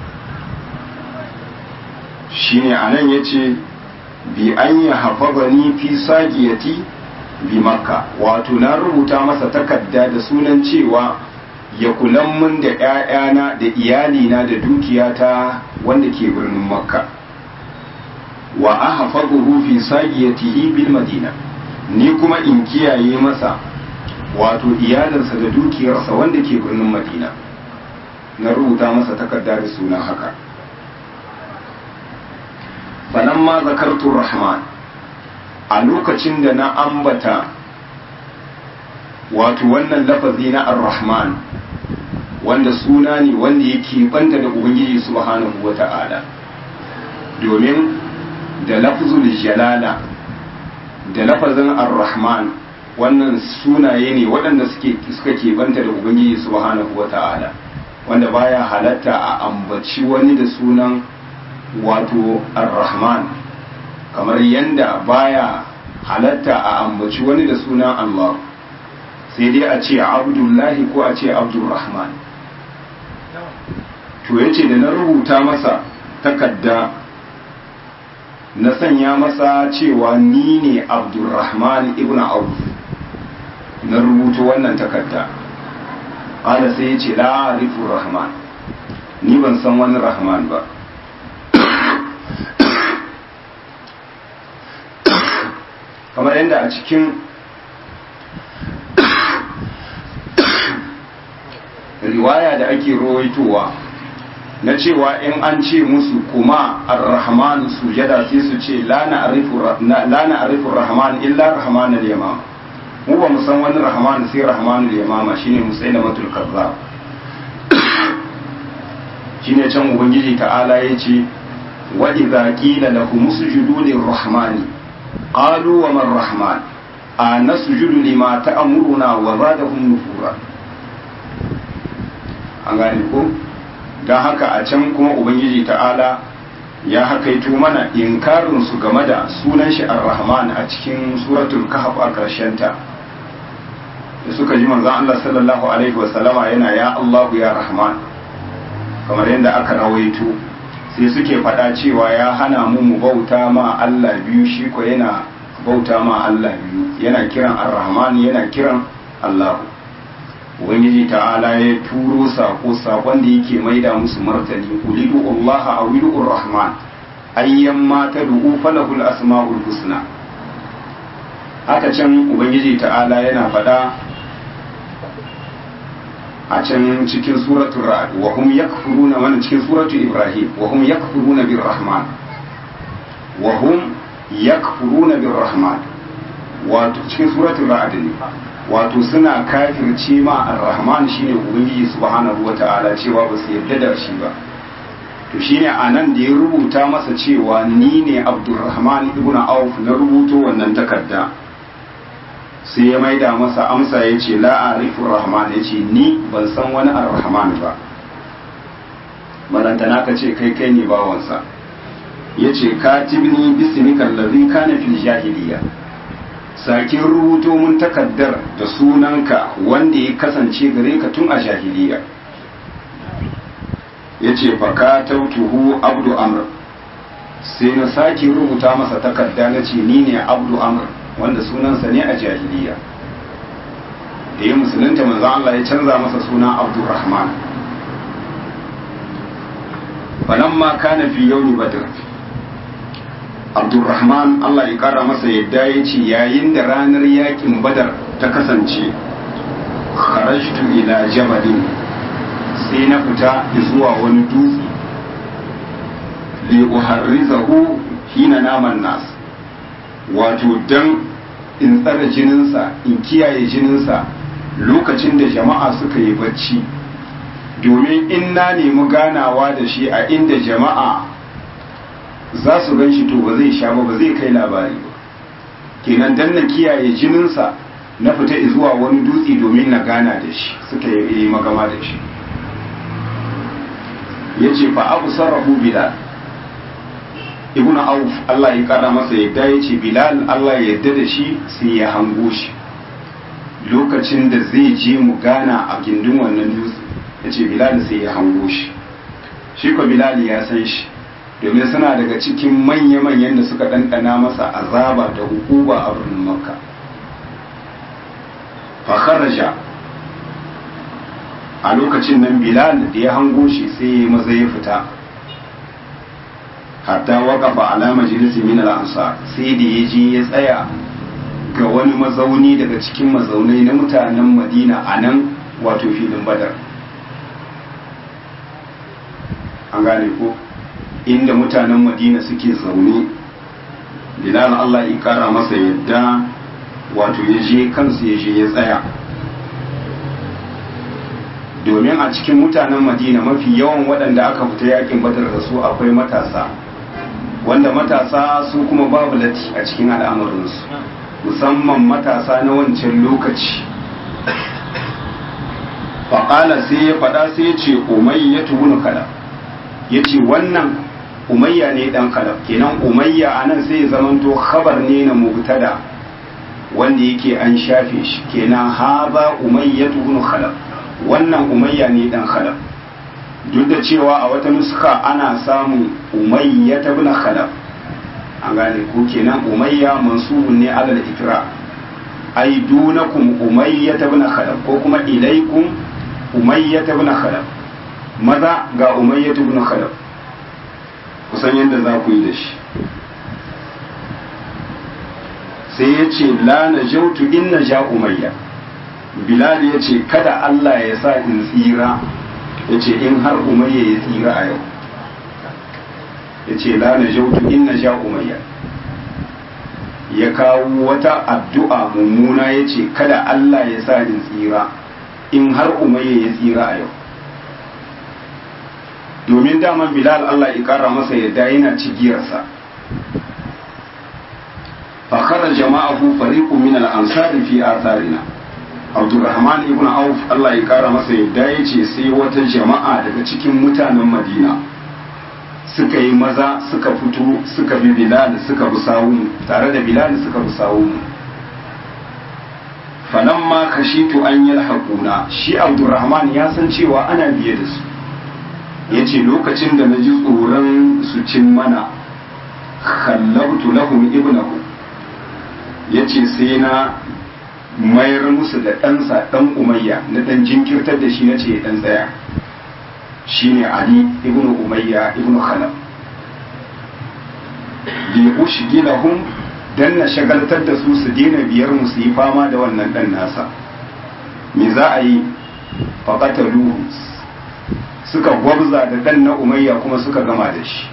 [SPEAKER 1] shine anan ya ce bi an yi hafazani fi sagiyati bi makka wato na rubuta masa takarda da sunan cewa ya kulan mun da ‘ya'yana da iyalina da dukiyata wanda ke birnin makka wa a hafazuhu fi sagiyatihi bil madina ni kuma in kiyaye masa wato iyalinsa da dukiyarsa wanda ke birnin madina na rubuta masa takarda da sunan haka falamma zakartu rahman a lokacin da na ambata wato wannan lafazi na ar-rahman wanda suna ne wanda yake banta da ubangiji subhanahu wata'ala domin da lafzul jalala da lafazin ar-rahman wannan sunaye ne waɗanda suke suka ke banta da ubangiji subhanahu wata'ala wanda baya halatta a ambaci wani da sunan wato ar-rahman kamar yanda baya halatta a ambaci wani da sunan Allah sai dai a ce abdullahi ko a ce abdurrahman to yace da na rubuta masa takadda na sanya masa cewa ni ne abdurrahman ibn auf na rubuta wannan takadda ƙada sai ya ce la'arifin rahman ni ban san wani rahman ba kamar yadda a cikin riwaya da ake rawaitowa na cewa in an ce musu kuma ar-rahman sujada sai su ce la na arifu rahman illa rahman al-yamam mu ba mu san wani rahman sai rahman al-yamama shine musailamatul kazzab shine can ubangiji ta'ala yace wa idza qila lahum usjudu lir-rahmani qalu wa man rahman anasjudu lima ta'muruna wa zadahum nufura an gane ko don haka a can kuma ubangiji ta'ala ya hakaito mana inkarin su game da sunan shi ar-rahman a cikin suratul kahf a karshen ta da suka ji manzon Allah sallallahu alaihi wa sallama yana ya Allahu ya rahman kamar yadda aka rawaito sai suke faɗa cewa ya hana mu mu bauta ma Allah biyu shi ko yana bauta ma Allah biyu yana kiran ar-rahman yana kiran Allah ubangiji ta'ala ya turo sako sakon da yake maida musu martani ulidu Allah a widu rahman ayyan ma tad'u falahul asma'ul husna haka can ubangiji ta'ala yana faɗa a can cikin suratul ra'd wa hum yakfuruna wannan cikin suratul ibrahim wa hum yakfuruna bir rahman wa hum yakfuruna bir rahman wato cikin suratul ra'd ne wato suna kafirce ma ar-rahman shine ubangiji subhanahu wata'ala cewa ba su yarda da shi ba to shine anan da ya rubuta masa cewa ni ne abdurrahman ibn auf na rubuto wannan takarda sai ya maida masa amsa ya ce la'arifu rahman ya ce ni ban san wani ar-rahman ba balantana ka ce kai kai ne bawansa ya ce katibni bismika allazi kana fil jahiliya sakin rubuto mun takaddar da sunanka wanda ya kasance gare ka tun a jahiliya ya ce faka tautuhu abdu amr sai na sake rubuta masa takarda na ce ni ne abdu amr wanda sunansa ne a jahiliya da ya musulunta manzo Allah ya canza masa suna abdurrahman falamma kana fi yawmi badr abdurrahman Allah ya kara masa yadda ya ce yayin da ranar yakin badar ta kasance kharajtu ila jabalin sai na fita zuwa wani dutse li uharrizahu hina naman nas wato dan in tsara jininsa in kiyaye jininsa lokacin da jama'a suka yi bacci domin in na nemi ganawa da shi a inda jama'a za su gan shi to ba zai sha ba ba zai kai labari ba kenan dan na kiyaye jininsa na fita zuwa wani dutse domin na gana da shi suka yi magama da shi ya ce fa abu sarrafu bilal ibn auf Allah ya kara masa yadda ya ce bilal Allah ya yadda da shi sai ya hango shi lokacin da zai je mu gana a gindin wannan dutse ya ce bilal sai ya hango shi shi ko bilal ya san shi domin suna daga cikin manya-manyan da suka ɗanɗana masa azaba da hukuba a birnin makka fakharaja a lokacin nan bilal da ya hango shi sai ya maza ya fita hatta waƙafa ala majalisi min al-ansar sai da ya je ya tsaya ga wani mazauni daga cikin mazaunai na mutanen madina a nan wato filin badar an gane ko inda mutanen madina suke zaune bilal allah ya kara masa yadda wato ya je kansu ya je ya tsaya domin a cikin mutanen madina mafi yawan waɗanda aka fita yakin badar da su akwai matasa wanda matasa su kuma babu lati a cikin al'amuransu musamman matasa na wancan lokaci faƙala sai ya faɗa sai ya ce umayya tubunu kala ya ce wannan umayya ne ɗan kalab kenan umayya a nan sai ya zamanto khabar ne na mubtada wanda yake an shafe shi kenan haza umayya tubunu khalab wannan umayya ne ɗan khalab duk da cewa a wata nuska ana samun umayya ta bin khalab an gane ko kenan umayya mansubun ne alal ikra ai dunakum umayya ta bin khalab ko kuma ilaikum umayya ta bin khalab maza ga umayya ta bin khalab kusan yadda za ku yi da shi sai ya ce la na jautu in na ja umayya bilal ya ce kada Allah ya sa in tsira ya ce in har umayya ya tsira a yau ya ce la na jautu in na ja umayya ya kawo wata addu'a mummuna ya ce kada Allah ya sa in tsira in har umayya ya tsira a yau domin daman bilal Allah ya kara masa yadda yana cigiyarsa fakara jama'ahu fariqu min al-ansari fi atharina abdurrahman ibn auf Allah ya kara masa yadda ya ce sai wata jama'a daga cikin mutanen madina suka yi maza suka fito suka bi bilal suka bi sawun tare da bilal suka bi sawun falamma kashitu an yalhaquna shi abdurrahman ya san cewa ana biye da su yace lokacin da naji tsoron su cin mana khallabtu lahum ibnahu yace sai na mayar musu da ɗansa ɗan umayya na ɗan jinkirtar da shi na ce ɗan tsaya shine ali ibn umayya ibn khalaf li ushgilahum dan na shagaltar da su su daina biyar mu su yi fama da wannan ɗan nasa me za a yi faqataluhu suka gwabza da ɗan na umayya kuma suka gama da shi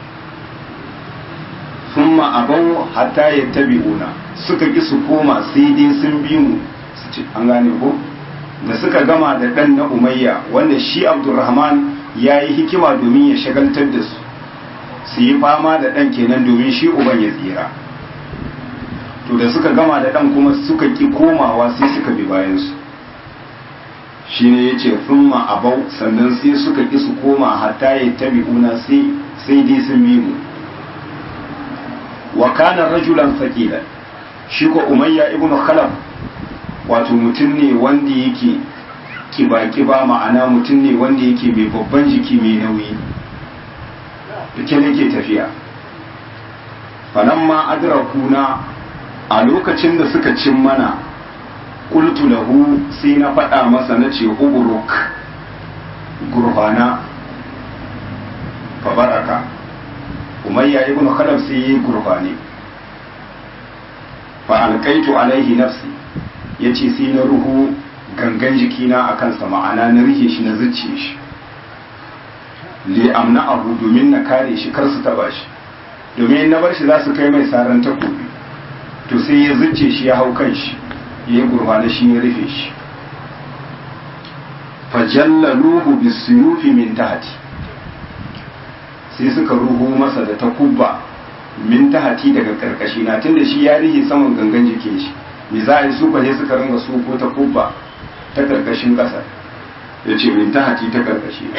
[SPEAKER 1] thumma abau hatta yattabi'una suka ki su koma sai dai sun bi mu an gane ko da suka gama da ɗan na umayya wanda shi abdurrahman ya yi hikima domin ya shagaltar da su su yi fama da ɗan kenan domin shi uban ya tsira to da suka gama da ɗan kuma suka ki komawa sai suka bi bayansu shi ne ya ce thumma abau sannan sai suka ki su koma hatta ya tabi'una sai dai sun bi mu wa kana rajulan faqilan shi ko umayya ibnu khalaf wato mutum ne wanda yake kiba-kiba ma'ana mutum ne wanda yake mai babban jiki mai nauyi da ke yake tafiya falamma adrakuna a lokacin da suka cin mana qultu lahu sai na faɗa masa na ce uburuk gurfana fa baraka umayya ibn khalaf sai yi gurfani fa alqaitu alaihi nafsi yace sai na ruhu gangan jikina a kansa ma'ana na rike shi na zuciye shi li amna abu domin na kare shi kar su taba shi domin na bar shi za su kai mai saran takobi to sai ya zuce shi ya hau kan shi ya yi gurfana shi ya rufe shi fajallaluhu bisuyufi min tahti sai suka ruhu masa da takubba min tahti daga karkashi na tunda shi ya rihe saman gangan jikin shi me za a yi su ne suka ringa su ko takubba ta karkashin ƙasa ya ce min tahti ta karkashi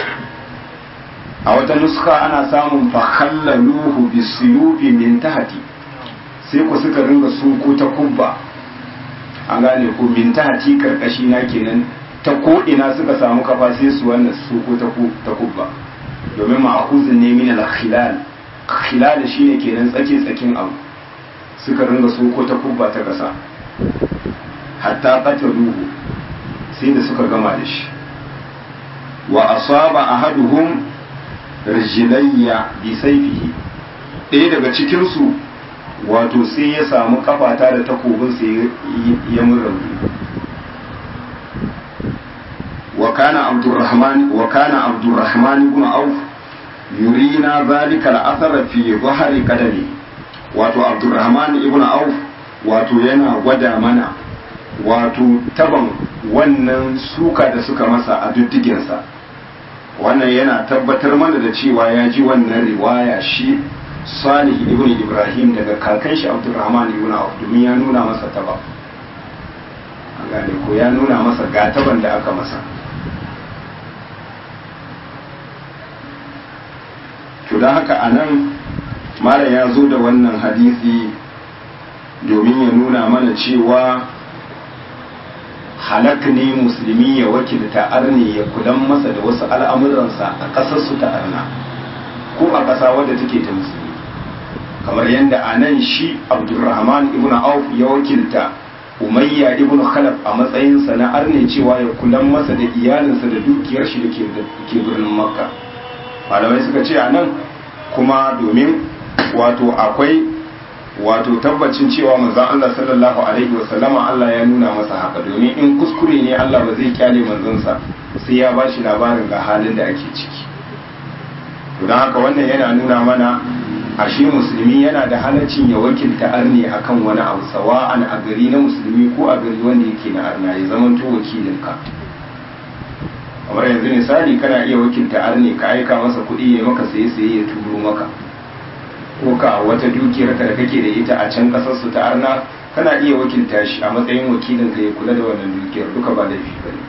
[SPEAKER 1] a wata nuska ana samun fakhallaluhu bisuyufi min tahti sai ku suka ringa su ko takubba an gane ko min tahti karkashi na kenan ta ko ina suka samu kafa sai su wannan su ko ta kubba domin ma'akuzin ne min al-khilal khilal shine kenan tsake tsakin abu suka ringa su ko ta kubba ta kasa hatta qataluhu sai da suka gama da shi wa asaba ahaduhum rijlayya bi sayfihi ɗaya daga cikin su wato sai ya samu kafata da takobin sai ya mun rauni وكان عبد الرحمن وكان عبد الرحمن بن عوف يرينا ذلك الأثر في ظهر قدمه wato Abdurrahman ibn Auf wato yana gwada mana wato taban wannan suka da suka masa a duddigensa wannan yana tabbatar mana da cewa ya ji wannan riwaya shi Salih ibn Ibrahim daga kakan shi Abdurrahman ibn Auf domin ya nuna masa taba gane ko ya nuna masa gataban da aka masa to don haka a nan malam ya zo da wannan hadisi domin ya nuna mana cewa halak ne musulmi ya wakilta arne ya kudan masa da wasu al'amuransa a ƙasarsu ta arna ko a ƙasa wadda take ta musulmi kamar yadda a nan shi abdulrahman ibn auf ya wakilta umayya ibn khalaf a matsayinsa na arne cewa ya kulan masa da iyalinsa da dukiyar shi da ke birnin makka malamai suka ce a nan kuma domin wato akwai wato tabbacin cewa manzon Allah sallallahu alaihi wasallama Allah ya nuna masa haka domin in kuskure ne Allah ba zai kyale manzonsa sai ya bashi labarin ga halin da ake ciki don haka wannan yana nuna mana ashe musulmi yana da halaccin ya wakilta arni akan wani abu sawa'an a gari na musulmi ko a gari wanda yake na arna ya zama to wakilinka kamar yanzu misali kana iya wakilta arni ka aika masa kuɗi ya maka saye saye ya turo maka ko ka wata dukiyar ka da kake da ita a can kasar su ta arna kana iya wakilta shi a matsayin wakilin ka ya kula da wannan dukiyar duka ba laifi ba ne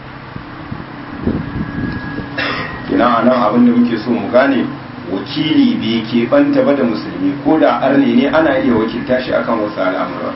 [SPEAKER 1] kina a nan abin da muke so mu gane wakili bai ke banta ba da musulmi ko da arne ne ana iya wakilta shi akan wasu al'amura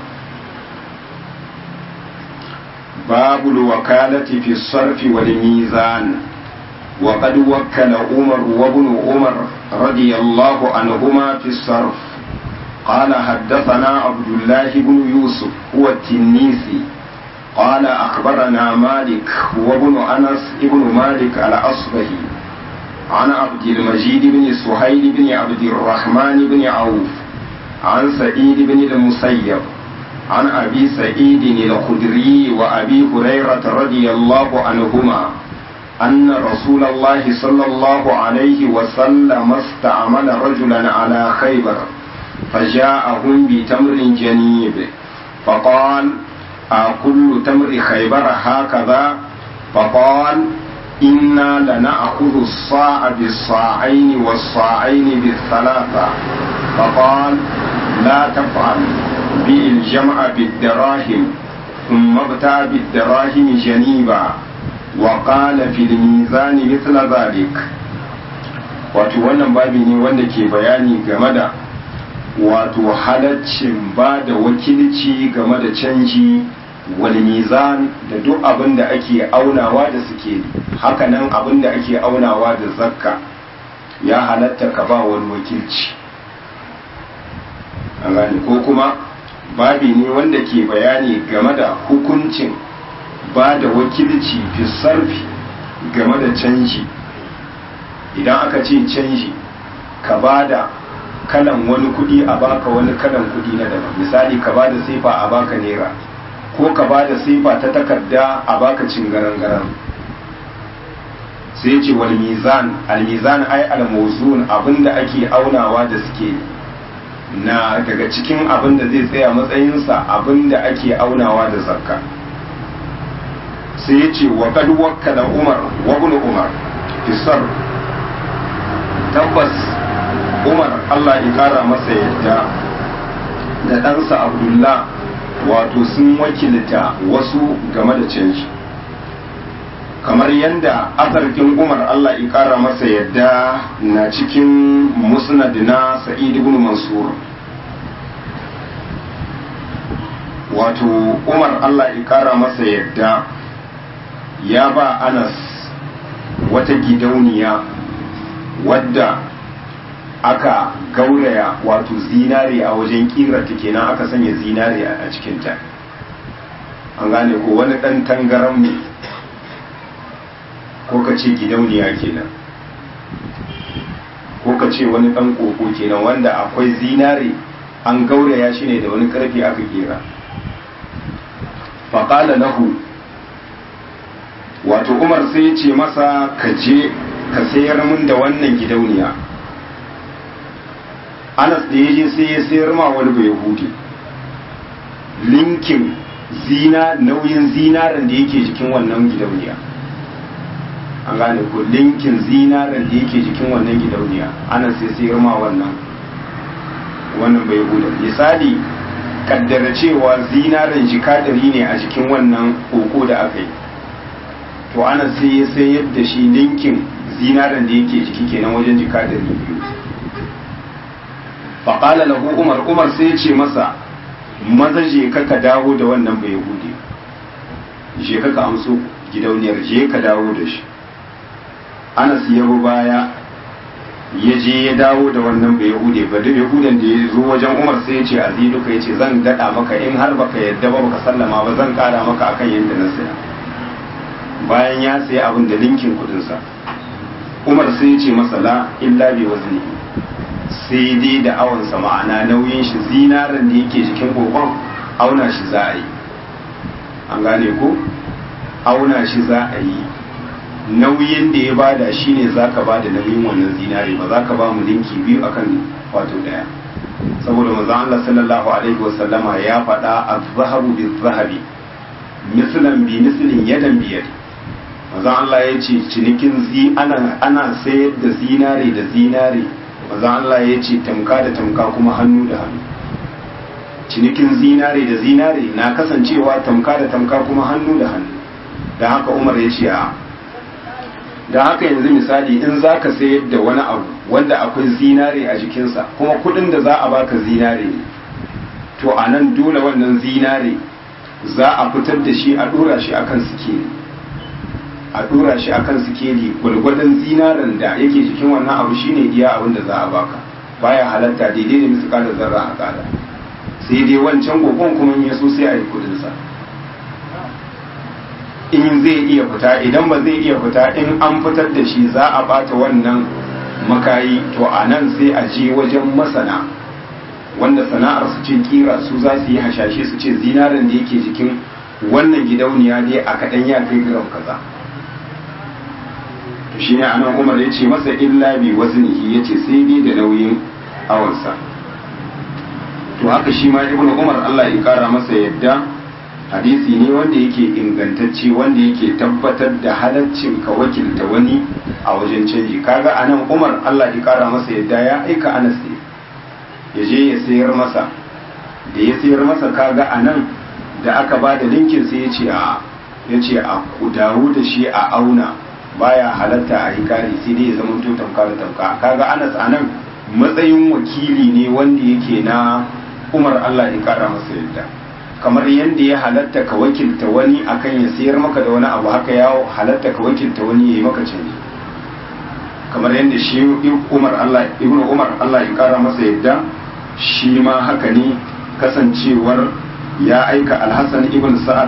[SPEAKER 1] babu wakalati fi sarfi wal mizan وقد وكل عمر وابن عمر رضي الله عنهما في الصرف قال حدثنا عبد الله بن يوسف هو التنيسي قال أخبرنا مالك وابن أنس ابن مالك الأصبهي عن عبد المجيد بن سهيل بن عبد الرحمن بن عوف عن سعيد بن المسيب عن أبي سعيد الخدري وأبي هريرة رضي الله عنهما أن رسول الله صلى الله عليه وسلم استعمل رجلا على خيبر فجاءهم بتمر جنيب فقال أكل تمر خيبر هكذا فقال إنا لنأخذ الصاع بالصاعين والصاعين بالثلاثة فقال لا تفعل بئ الجمع بالدراهم ثم ابتع بالدراهم جنيبا وقال في الميزان مثل ذلك wato wannan babi ne wanda ke bayani game da wato halaccin ba da wakilci game da canji wal mizan da duk abin da ake aunawa da suke hakanan abin da ake aunawa da zakka ya halatta ka ba wani wakilci an gane ko kuma babi ne wanda ke bayani game da hukuncin ba da wakilci fi sarfi game da canji idan aka ce canji ka ba da kalan wani kudi a baka wani kalan kudi na daban misali ka ba da sifa a baka naira ko ka ba da sifa ta takarda a baka cingaran-garan sai ce wal mizan al mizan ai al mawzun abinda ake aunawa da suke na daga cikin abinda zai tsaya matsayinsa abinda ake aunawa da zakka sai ya ce wa kad wakkala umar wa ibn umar fisar tabbas umar Allah ya kara masa yadda da ɗansa abdullah wato sun wakilta wasu game da canji kamar yadda asarkin umar Allah ya kara masa yadda na cikin musnad na sa'id ibn mansur wato umar Allah ya kara masa yadda ya ba anas wata gidauniya wadda aka gauraya wato zinare a wajen kirarta kenan aka sanya zinare a cikinta an gane ko wani ɗan tangaran ne ko ka ce gidauniya kenan ko ka ce wani ɗan koko kenan wanda akwai zinare an gauraya shi ne da wani ƙarfi aka kera faƙala lahu wato umar sai ya ce masa ka je ka sayar min da wannan gidauniya anas da ya je sai ya sayar ma wani bai yahudi linkin zina nauyin zinaren da yake jikin wannan gidauniya an gane ko linkin zinaren da yake jikin wannan gidauniya anas sai sayar ma wannan wannan bai yahudi misali kaddara cewa zinaren jikadari ne a jikin wannan koko da aka yi to ana sai ya sayar da shi linkin zinaren da yake jiki kenan wajen jika da biyu faƙala lahu umar umar sai ya ce masa maza je ka ka dawo da wannan bai hude je ka ka amso gidauniyar je ka dawo da shi anas ya bi baya ya je ya dawo da wannan bai hude ba da yahudan da ya zo wajen umar sai ya ce azidu ka ya ce zan daɗa maka in har baka yadda ba baka sallama ba zan ƙara maka akan yadda na saya bayan ya sayi abin da linkin kudinsa umar sai ya ce masa la illa bi wazni sai dai da awansa ma'ana nauyin shi zinarin da yake jikin kokon auna shi za a yi an gane ko auna shi za a yi nauyin da ya bada shi ne za ka bada nauyin wannan zinare ba za ka ba mu linki biyu akan wato daya saboda manzo Allah sallallahu alaihi wasallama ya faɗa az-zahabu biz-zahabi mislan bi mislin yadan biyar manzon Allah ya ce cinikin zi ana ana sayar da zinare da zinare manzon Allah ya ce tamka da tamka kuma hannu da hannu cinikin zinare da zinare na kasancewa tamka da tamka kuma hannu da hannu da haka umar ya ce a da haka yanzu misali in za ka sayar da wani abu wanda akwai zinare a jikinsa kuma kudin da za a baka zinare ne to a nan dole wannan zinare za a fitar da shi a dora shi akan sikeli a dora shi akan sikeli gwalgwadon zinaren da yake jikin wannan abu shine iya abin da za a baka baya halatta daidai da misu kada zarra a kada sai dai wancan gogon kuma ya so sai a yi kudinsa in zai iya fita idan ba zai iya fita in an fitar da shi za a bata wannan makayi to a nan sai a je wajen masana wanda sana'ar su ce kira su za su yi hashashe su ce zinarin da yake jikin wannan gidauniya dai a kaɗan ya kai gram kaza to shi ne anan umar ya ce masa illa bi waznihi ya ce sai dai da nauyin awansa to haka shi ma ibnu umar Allah ya kara masa yadda hadisi ne wanda yake ingantacce wanda yake tabbatar da halaccin ka wakilta wani a wajen canji kaga anan umar Allah ya kara masa yadda ya aika anas ne ya je ya sayar masa da ya sayar masa kaga anan da aka ba da linkin sai ya ce a ya ce a ku dawo da shi a auna baya halatta a yi kari sai dai ya zama to tamka da tamka kaga anas anan matsayin wakili ne wanda yake na umar Allah ya kara masa yadda kamar yadda ya halatta ka wakilta wani akan ya sayar maka da wani abu haka ya halatta ka wakilta wani ya yi maka canji kamar yadda shi Umar Allah Ibn Umar Allah ya kara masa yadda shi ma haka ne kasancewar ya aika Al-Hasan ibn Sa'ad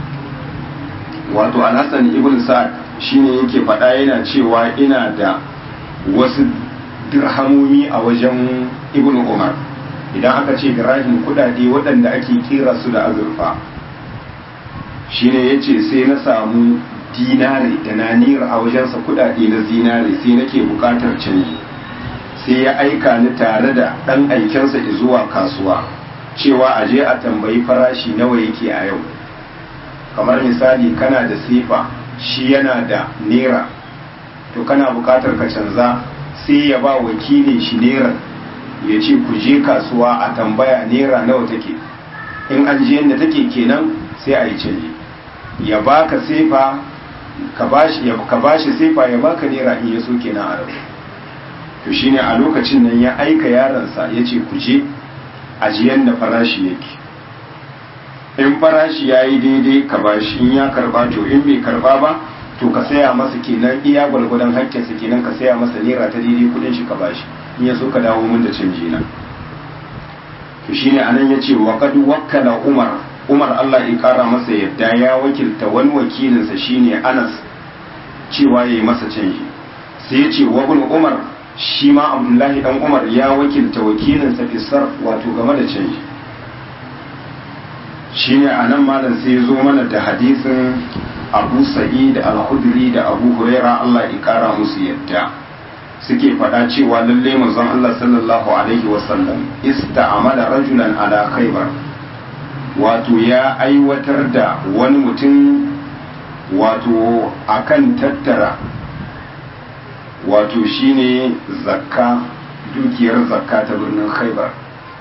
[SPEAKER 1] wato Al-Hasan ibn Sa'ad shine yake faɗa yana cewa ina da wasu dirhamomi a wajen Ibn Umar idan aka ce dirahim kudade waɗanda ake kira su da azurfa shine yace sai na samu dinare da nanira a wajensa kudade na zinare sai nake bukatar canji sai ya aika ni tare da ɗan aikensa zuwa kasuwa cewa a je a tambayi farashi nawa yake a yau kamar misali kana da sifa shi yana da nera to kana bukatar ka canza sai ya ba wakilin shi nera ya ce ku je kasuwa a tambaya naira nawa take in an je yadda take kenan sai a yi canji ya baka sefa ka bashi sefa ya baka naira in ya so kenan a rabu to shine a lokacin nan ya aika yaransa ya ce ku je ajiyan da farashi yake in farashi ya yi daidai ka bashi in ya karba to in bai karba ba to ka saya masa kenan iya gwalgwadon hakkinsa kenan ka saya masa naira ta daidai kudin shi ka bashi in ya so ka dawo min da canji na to shine anan yace wa qad wakkala umar umar Allah ya kara masa yadda ya wakilta wani wakilinsa shine Anas cewa yayi masa canji sai yace wa ibn umar shi ma Abdullahi dan Umar ya wakilta wakilinsa fi sarf wato game da canji shine anan malam sai ya zo mana da hadisin Abu Sa'id al-Khudri da Abu Huraira Allah ya kara musu yadda suke faɗa cewa lalle manzon Allah sallallahu alaihi wasallam ista'amala rajulan ala khaybar wato ya aiwatar da wani mutum wato akan tattara wato shine zakka dukiyar zakka ta birnin khaybar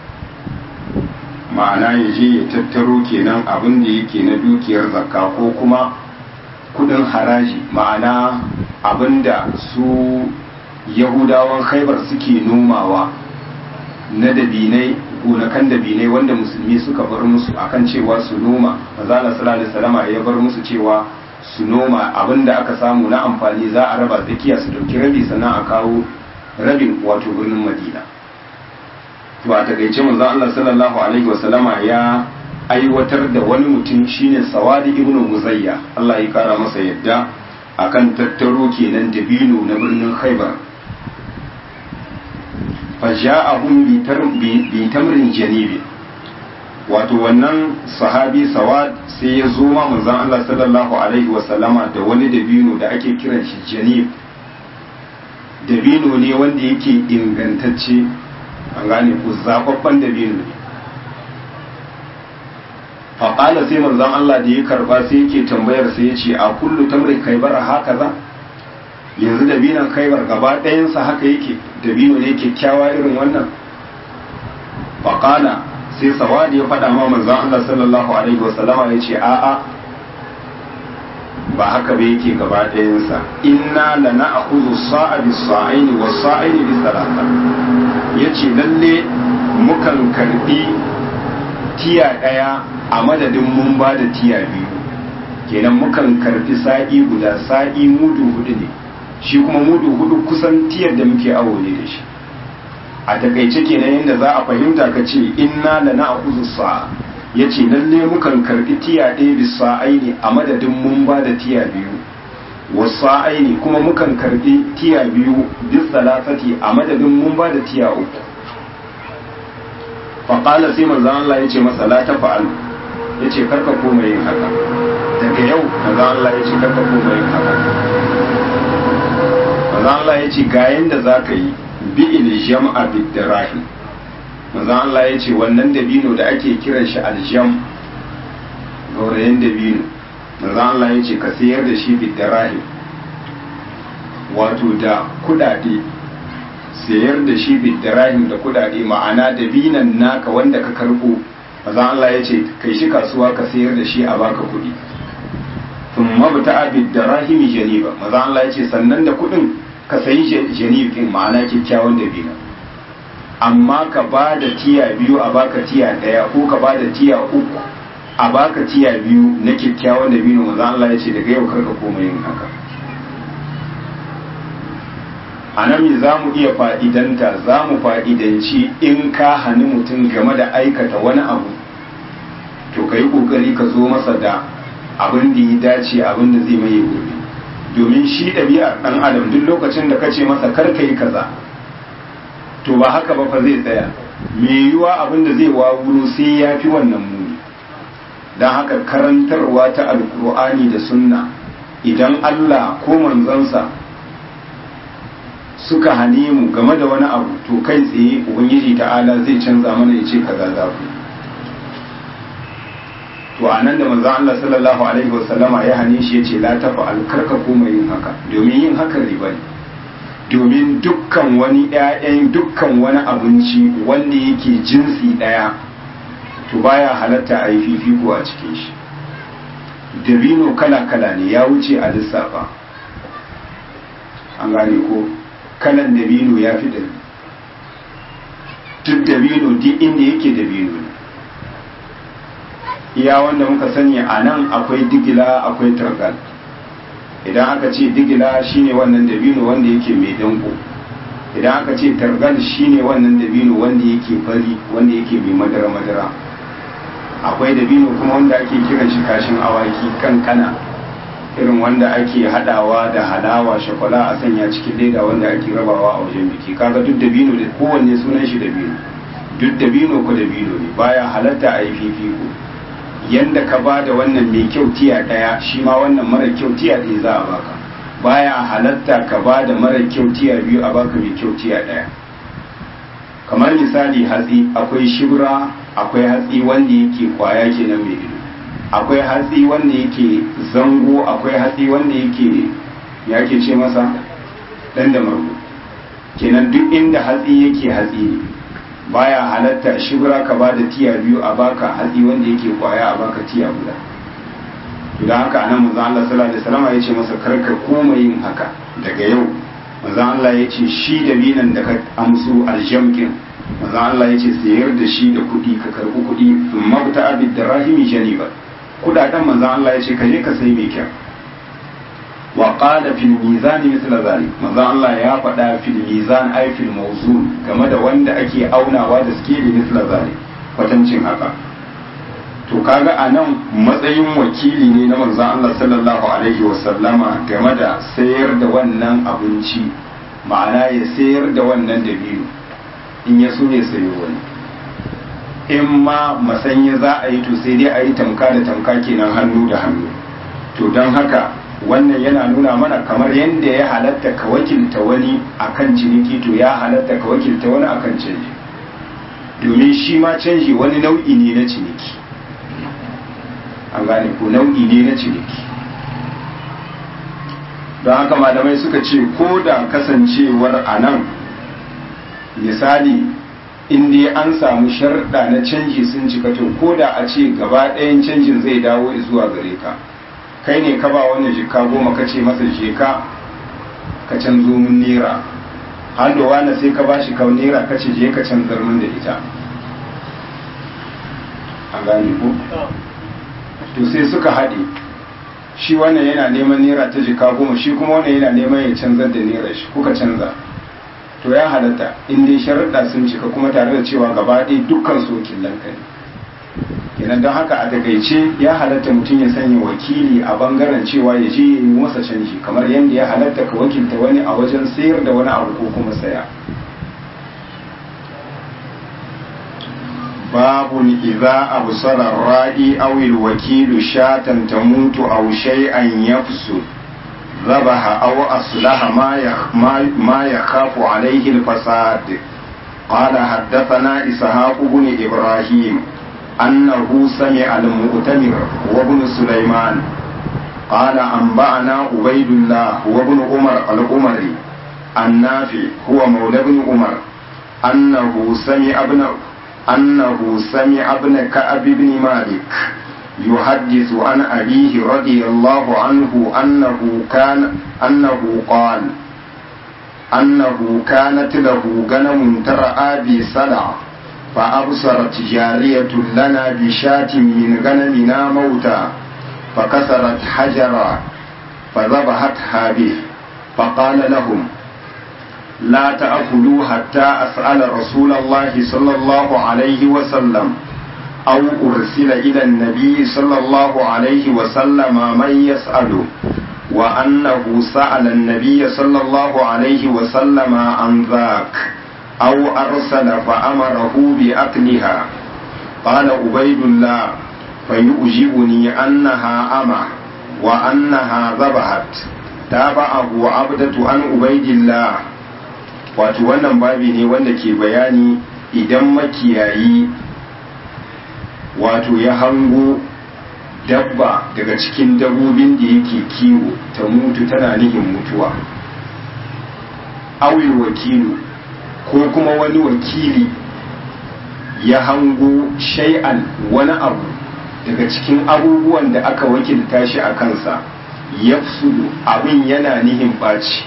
[SPEAKER 1] ma'ana ya je ya tattaro kenan abin da yake na dukiyar zakka ko kuma kudin haraji ma'ana abin da su yahudawan khaibar suke nomawa na dabinai gonakan dabinai wanda musulmi suka bar musu akan cewa su noma mazala sallallahu alaihi ya bar musu cewa su noma abinda aka samu na amfani za a raba tsakiya su dauki rabi sannan a kawo rabin wato birnin madina to a takaice manzo Allah sallallahu alaihi wasallama ya aiwatar da wani mutum shine sawadi ibnu muzayya Allah ya kara masa yadda akan tattaro kenan dabino na birnin khaibar faja'ahum bi tamrin janibi wato wannan sahabi sawad sai ya zo ma manzon Allah sallallahu alaihi wa sallama da wani dabino da ake kiran shi janib dabino ne wanda yake ingantacce an gane ku zababban dabino ne faƙala sai manzon Allah da ya karba sai yake tambayar sai ya ce a kullu tamrin kaibar haka za yanzu dabinan kaibar gaba ɗayansa haka yake dabino ne kyakkyawa irin wannan faƙala sai sawadi ya faɗa ma manzon Allah sallallahu alaihi wasallama ya ce a'a ba haka ba yake gaba ɗayansa inna la na'khudhu sa'a bis sa'aini was sa'aini bis salasa yace lalle mukan karbi tiya ɗaya a madadin mun ba da tiya biyu kenan mukan karbi sa'i guda sa'i mudu hudu ne shi kuma mudu hudu kusan tiyar da muke awo ne da shi a takaice kenan yadda za a fahimta ka ce inna la na'khudhu sa'a yace lalle mukan karbi tiya ɗaya bisa aini a madadin mun ba da tiya biyu wasa aini kuma mukan karbi tiya biyu bis salasati a madadin mun ba da tiya uku faƙala sai manzo Allah yace masa la tafa'al yace karka koma yin haka daga yau manzo Allah yace karka koma yin haka manzo Allah yace ga yanda zaka yi bi il jam'a bid dirahim manzo Allah yace wannan dabino da ake kiran shi aljam gaurayen dabino manzo Allah yace ka sayar da shi bid dirahim wato da kudade sayar da shi bidirahim da kudade ma'ana da binan naka wanda ka karbo maza Allah ya ce kai shi kasuwa ka sayar da shi a baka kudi sun mabuta a bidirahim janiba maza Allah ya ce sannan da kudin ka sayi janibin ma'ana kyakkyawan da bina amma ka ba da tiya biyu a baka tiya daya ko ka ba da tiya uku a baka tiya biyu na kyakkyawan da bino maza Allah ya ce daga yau karka koma yin haka a nan za mu iya fa'idanta za mu fa'idanci in ka hani mutum game da aikata wani abu to ka yi ƙoƙari ka zo masa da abin da ya dace abin da zai maye gobe domin shi ɗabi'ar ɗan adam duk lokacin da ka ce masa kar ka yi kaza to ba haka ba fa zai tsaya mai yiwuwa abin da zai wawuro sai ya fi wannan muni don haka karantarwa ta alkur'ani da sunna idan allah ko manzansa suka hane mu game da wani abu to kai tsaye ubangiji ta'ala zai canza mana ya ce kaza za ku to a nan da manzon Allah sallallahu alaihi wasallama ya hane shi ya ce la tafa alkarka koma yin haka domin yin haka riba ne domin dukkan wani ƴaƴan dukkan wani abinci wanda yake jinsi ɗaya to baya halatta a yi fifiko a cikin shi dabino kala-kala ne ya wuce a lissafa an gane ko kalan dabino ya fi ɗari duk dabino duk inda yake dabino ne iya wanda muka sani a nan akwai digila akwai targal idan aka ce digila shine wannan dabino wanda yake mai danko idan aka ce targal shine wannan dabino wanda yake fari wanda yake mai madara-madara akwai dabino kuma wanda ake kiran shi kashin awaki kankana irin wanda ake hadawa da halawa shakwala a sanya cikin leda wanda ake rabawa a wajen biki kaga duk dabino da kowanne sunan shi dabino duk dabino ko dabino ne baya halatta a yi fifiko yanda ka ba da wannan mai kyau tiya daya shi ma wannan mara kyau tiya ɗaya za a baka baya halatta ka ba da mara kyau tiya biyu a baka mai kyau tiya daya kamar misali hatsi akwai shibra akwai hatsi wanda yake kwaya kenan mai ido akwai hatsi wanda yake zango akwai hatsi wanda yake ya ke ce masa dan da margo kenan duk inda hatsi yake hatsi ne baya halatta shibra ka ba da tiya biyu a baka hatsi wanda yake kwaya a baka tiya guda idan haka anan manzo Allah sallallahu alaihi wasallam ya ce masa karka koma yin haka daga yau manzo Allah ya ce shi da binan da ka amsu aljamkin manzo Allah ya ce sayar da shi da kuɗi ka karɓi kuɗi mabta abid darahimi janiba kudaden manzan Allah ya ce ka je ka sai mai kyau wa qala fil mizan mithla zalik manzan Allah ya faɗa fil mizan ay fil mawzun game da wanda ake aunawa da suke da mithla zalik kwatancin haka to kaga anan matsayin wakili ne na manzan Allah sallallahu alaihi wa sallama game da sayar da wannan abinci ma'ana ya sayar da wannan dabino in ya so ya sayo wani in ma masanya za a yi to sai dai a yi tamka da tamka kenan hannu da hannu to don haka wannan yana nuna mana kamar yadda ya halatta ka wakilta wani akan ciniki to ya halatta ka wakilta wani akan canji domin shi ma canji wani nau'i ne na ciniki an gane ko nau'i ne na ciniki don haka malamai suka ce ko da kasancewar a nan misali in dai an samu sharɗa na canji sun cika to ko da a ce gaba ɗayan canjin zai dawo zuwa gare ka kai ne ka ba wani jika goma ka ce masa jeka ka canzo min nera hannu wani sai ka bashi kau nera ka ce je ka canzar min da ita a gane ko to sai suka haɗe shi wannan yana neman nera ta jika goma shi kuma wannan yana neman ya canzar da nera shi kuka canza to ya halatta in dai sharuɗa sun cika kuma tare da cewa gaba ɗaya dukkan su wakilan ka ne kenan don haka a takaice ya halatta mutum ya sanya wakili a bangaren cewa ya je ya yi masa canji kamar yadda ya halatta ka wakilta wani a wajen sayar da wani abu ko kuma saya babun idza absara ra'i aw al-wakilu shatan tamutu aw shay'an yafsud ذبح أو أصلح ما ما يخاف عليه الفساد قال حدثنا إسحاق بن إبراهيم أنه سمع المؤتمر وابن سليمان قال أنبأنا عبيد الله وابن عمر العمري النافع هو مولى بن عمر أنه سمع ابن أنه سمع ابن كعب بن مالك يحدث عن أبيه رضي الله عنه أنه كان أنه قال أنه كانت له غنم ترعى بسلع فأبصرت جارية لنا بشاة من غنمنا موتا فكسرت حجرا فذبحتها به فقال لهم لا تأكلوا حتى أسأل رسول الله صلى الله عليه وسلم أو أرسل إلى النبي صلى الله عليه وسلم من يسأله وأنه سأل النبي صلى الله عليه وسلم عن ذاك أو أرسل فأمره بأكلها قال عبيد الله فيؤجبني أنها أمة وأنها ذبحت تابعه عبدة عن عبيد الله wato wannan babi ne wanda ke bayani idan makiyayi wato ya hango dabba daga cikin dabbobin da yake kiwo ta mutu tana nihin mutuwa awil wakilu ko kuma wani wakili ya hango shay'an wani abu daga cikin abubuwan da aka wakilta shi a kansa ya abin yana nihin ɓaci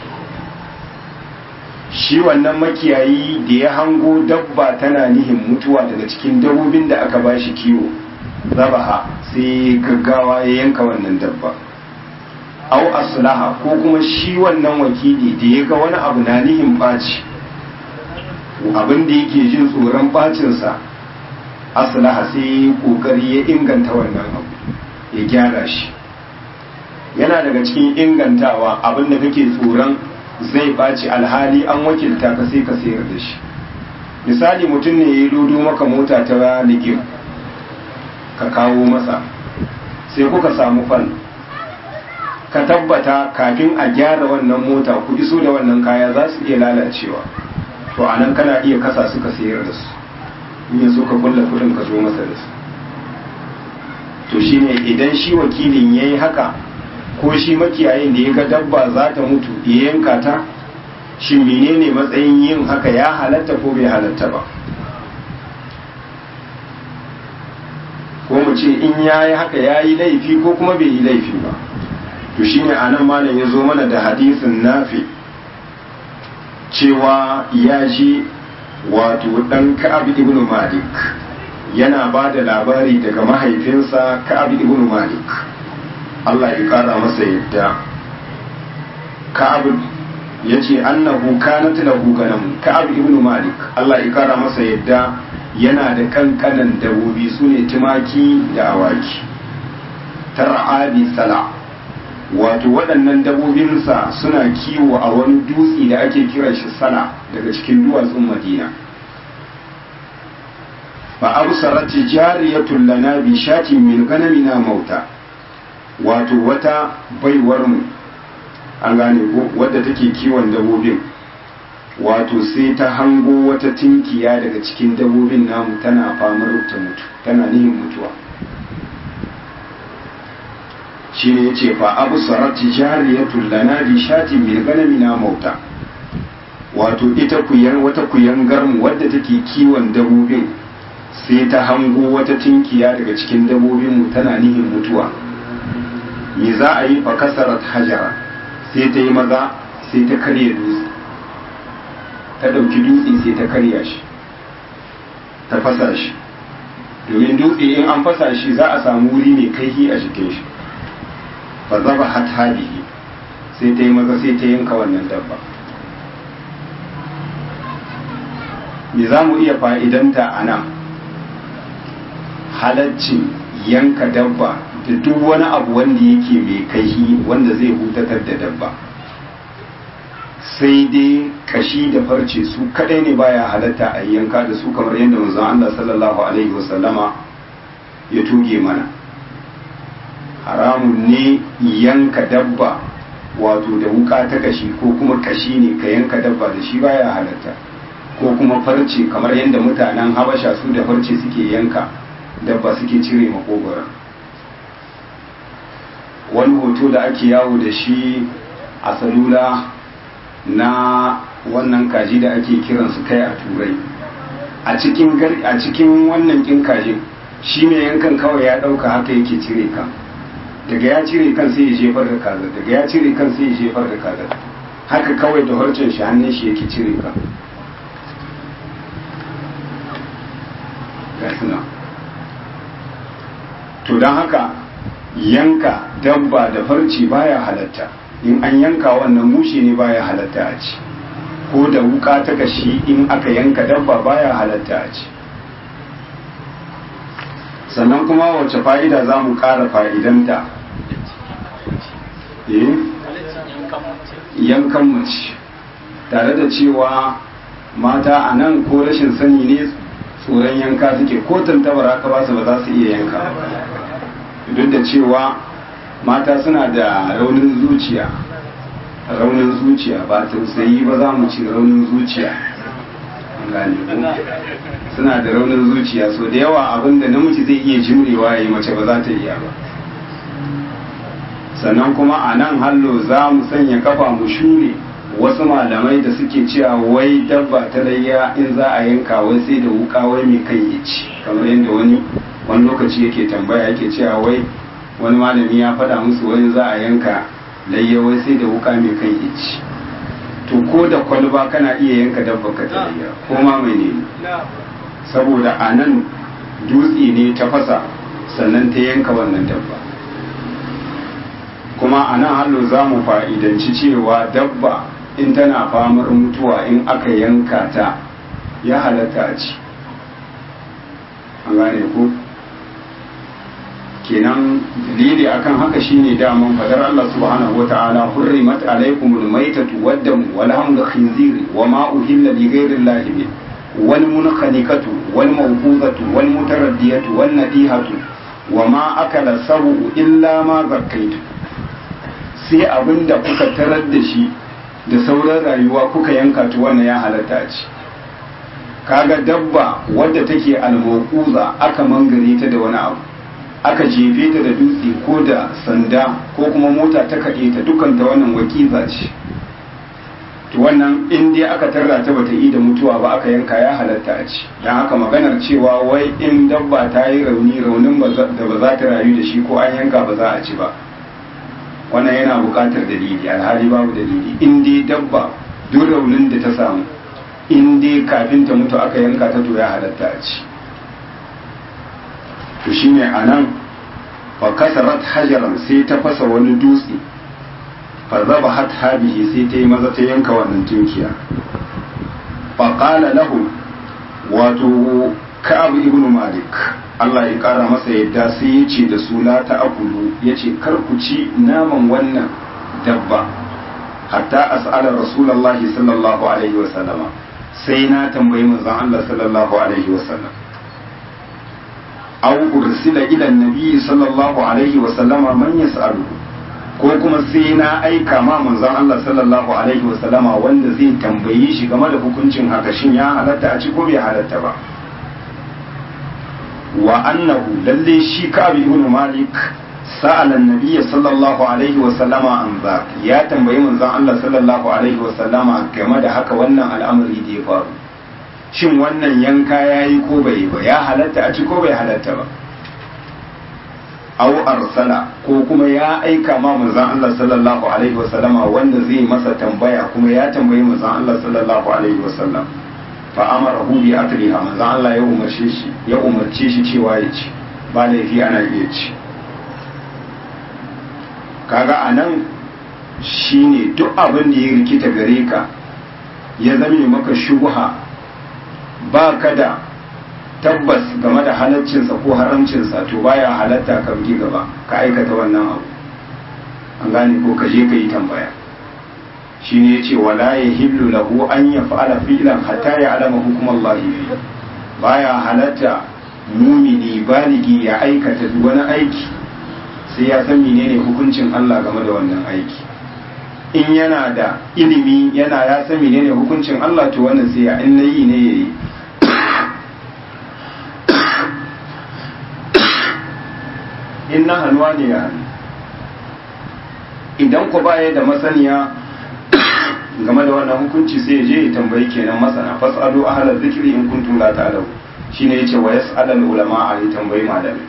[SPEAKER 1] shi wannan makiyayi da ya hango dabba tana nihin mutuwa daga cikin dabbobin da aka ba shi kiwo zabaha sai gaggawa ya yanka wannan dabba au aslaha ko kuma shi wannan wakili da ya ga wani abu na nihin ɓaci abin da yake jin tsoron ɓacinsa aslaha sai kokari ya inganta wannan abu ya gyara shi yana daga cikin ingantawa abin da kake tsoron zai ɓaci alhali an wakilta ka sai ka sayar da shi misali mutum ne ya lodo maka mota ta ligim ka kawo masa sai kuka samu fan ka tabbata kafin a gyara wannan mota ku iso da wannan kaya za su iya lalacewa to a nan kana iya kasa suka sayar da su in ya so ka kulla kudin ka zo masa da su to shine idan shi wakilin ya yi haka ko shi makiyayin da ya ga dabba za ta mutu ya yanka ta shi menene matsayin yin haka ya halatta ko bai halatta ba ko mu ce in ya yi haka ya yi laifi ko kuma bai yi laifi ba to shi ne a nan malam ya zo mana da hadisin nafi cewa ya ji wato ɗan ka'ab ibn malik yana ba da labari daga mahaifinsa ka'ab ibn malik Allah ya ƙara masa yadda ka'ab ya ce annahu kanat lahu ganam ka'ab ibn malik Allah ya ƙara masa yadda yana da kankanan dabobi su ne tumaki da awaki tar'abi sala wato waɗannan dabobinsa suna kiwo a wani dutse da ake kiran shi sala daga cikin duwatsun madina fa absarat jariyatun lana bi shatin min ganamina mauta wato wata baiwar mu an gane ko wadda take kiwon dabobin wato sai ta hango wata tinkiya daga cikin dabobin namu tana famar ta mutu tana nihin mutuwa shine yace fa abu sarati jariyatun lana bi shatin min ganamina mauta wato ita kuyan wata kuyangar mu wadda take kiwon dabobin sai ta hango wata tinkiya daga cikin dabobin mu tana nihin mutuwa me za a yi fa kasarat hajara sai ta yi maza sai ta karya dutse ta ɗauki dutse sai ta karya shi ta fasa shi domin dutse in an fasa shi za a samu wuri mai kaihi a jikin shi fa zaba hatabihi sai ta yi maza sai ta yanka wannan dabba me za mu iya fa'idanta a nan halaccin yanka dabba da duk wani abu wanda yake mai kaihi wanda zai hutatar da dabba sai dai kashi da farce su kadai ne baya halatta a yanka da su kamar yadda manzon Allah sallallahu alaihi wasallama ya tuge mana haramun ne yanka dabba wato da wuka ta kashi ko kuma kashi ne ka yanka dabba da shi baya halatta ko kuma farce kamar yadda mutanen habasha su da farce suke yanka dabba suke cire makogoron wani hoto da ake yawo da shi a salula na wannan kaji da ake kiransu kai a turai a cikin a cikin wannan kin kajin shi mai yankan kawai ya dauka haka yake cire kan daga ya cire kan sai ya jefar da kaza daga ya cire kan sai ya jefar da kaza haka kawai da harcen shi hannun shi yake cire kan gasuna to don haka yanka dabba da farci baya halatta in an yanka wannan mushe ne baya halatta a ci ko da wuka ta kashi in aka yanka dabba baya halatta a ci sannan kuma wace fa'ida za mu ƙara fa'idanta yankan mace tare da cewa mata a nan ko rashin sani ne tsoron yanka suke ko tantabar haka ba su ba za su iya yanka duk da cewa mata suna da raunin zuciya raunin zuciya ba tausayi ba za mu ci raunin zuciya suna da raunin zuciya so da yawa abinda namiji zai iya jimrewa ya yi mace ba za ta iya ba sannan kuma a nan hallo za mu sanya kafa mu shure wasu malamai da suke cewa wai dabba ta layya in za a yanka wai sai da wuka wai mai kan ya ci kamar yadda wani wani lokaci yake tambaya yake cewa wai wani malami ya faɗa musu wani za a yanka layya wai sai da wuka mai kan ya ci to ko da kwalba kana iya yanka dabba ka ta layya ko ma mai ne saboda a nan dutse ne ta fasa sannan ta yanka wannan dabba kuma a nan hallo za mu fa'idanci cewa dabba in tana famar mutuwa in aka yanka ta ya halatta a ci an gane ko kenan dalili akan haka shine daman fadar Allah subhanahu wa ta'ala hurrimat alaikumul maitatu waddam wal hamdu khinziri wa ma uhilla li ghayri Allah bi wal munkhaniqatu wal mawqudatu wal mutaraddiyatu wan nadihatu wa ma akala sabu illa ma zakkaitu sai abinda kuka tarar da shi da sauran rayuwa kuka yanka ta wannan ya halatta ci kaga dabba wadda take almokuza aka mangare ta da wani abu aka jefe ta da dutse ko da sanda ko kuma mota ta kaɗe ta dukan ta wannan wakiza ce to wannan in dai aka tarra ta bata yi da mutuwa ba aka yanka ya halatta a ci don haka maganar cewa wai in dabba ta yi rauni raunin da ba za ta rayu da shi ko an yanka ba za a ci ba wannan yana buƙatar dalili alhali babu dalili in dai dabba duk raunin da ta samu in dai kafin ta mutu aka yanka ta to ya halatta a ci to shine anan fa kasarat hajaran sai ta fasa wani dutse fa zaba hat habihi sai ta yi maza ta yanka wannan tunkiya fa qala lahu wato ka'ab ibn malik Allah ya kara masa yadda sai ya ce da su la ta akulu ya ce kar ku ci naman wannan dabba hatta as'ala rasulullahi sallallahu alaihi wa sallama sai na tambayi manzon Allah sallallahu alaihi wa sallam aw ursila ila annabi sallallahu alaihi wa sallama man yas'alu ko kuma sai na aika ma manzon Allah sallallahu alaihi wa sallama wanda zai tambayi shi game da hukuncin haka shin ya halatta a ci ko bai halatta ba wa annahu lalle shi Ka'ab ibn Malik sa'ala an-nabiy sallallahu alaihi wa sallama an za ya tambayi manzon Allah sallallahu alaihi wa sallama game da haka wannan al'amari da ya faru shin wannan yanka yayi ko bai ba ya halatta a ci ko bai halatta ba aw arsala ko kuma ya aika ma manzon Allah sallallahu alaihi wa sallama wanda zai masa tambaya kuma ya tambayi manzon Allah sallallahu alaihi wa sallam fa amarahu bi akliha manzon Allah ya umarce shi ya umarce shi cewa ya ci ba laifi ana iya ci kaga anan shine duk abin da ya rikita gare ka ya zame maka shubha ba ka da tabbas game da halaccinsa ko haramcinsa to baya halatta ka bi gaba ka aikata wannan abu an gane ko ka je ka yi tambaya shi ne ya ce wala ya hillu lahu an ya fa'ala fi'lan hatta ya alama hukumar Allah fi baya halatta mumini baligi ya aikata wani aiki sai ya san menene hukuncin Allah game da wannan aiki in yana da ilimi yana ya san menene hukuncin Allah to wannan sai ya in nayi ne yayi in na hannuwa ne ya hannu idan ku baya da masaniya game da wannan hukunci sai ya je ya tambayi kenan masana fasalu ahla zikri in kuntum la ta'lamu shine yace wa yas'alul ulama a yi tambayi malami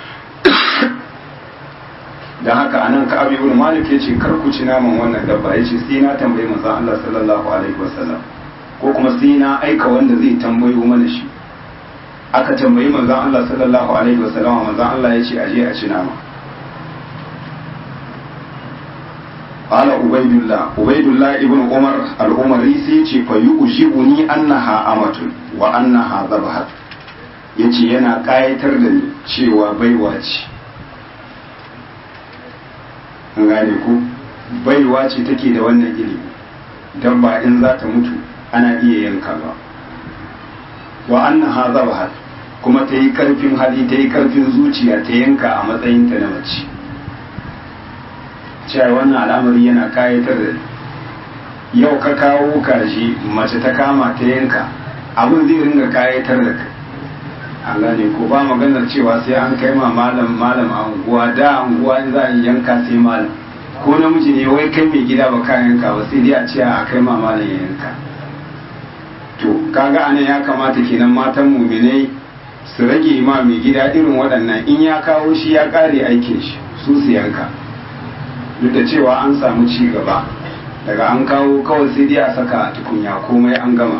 [SPEAKER 1] dan haka anan ka abi ibn malik yace kar ku ci naman wannan dabba yace sai na tambayi manzon Allah sallallahu alaihi wasallam ko kuma sai na aika wanda zai tambayo mana shi aka tambayi manzon Allah sallallahu alaihi wasallam manzon Allah yace aje a ci nama قال عبيد الله عبيد الله ابن عمر العمري سيتي فيؤجبني أنها أمة وأنها ذبحت yace yana ƙayatar da ni cewa baiwa ce gane ku baiwa ce take da wannan ilimi don ba in za ta mutu ana iya yanka ba wa annaha zabahat kuma ta yi karfin hali ta yi karfin zuciya ta yanka a matsayinta na mace cewa wannan al'amari yana kayatar da yau ka kawo kaji mace ta kama ta yanka abin zai ringa kayatar da kai an gane ko ba maganar cewa sai an kai ma malam malam a unguwa da unguwa in za a yi yanka sai malam ko namiji ne wai kai mai gida ba ka yanka ba sai dai a ce a kai ma malam ya yanka to kaga anan ya kamata kenan matan muminai su rage ma mai gida irin waɗannan in ya kawo shi ya ƙare aikin shi su su yanka duk da cewa an samu ci gaba daga an kawo kawai sai dai a saka tukunya komai an gama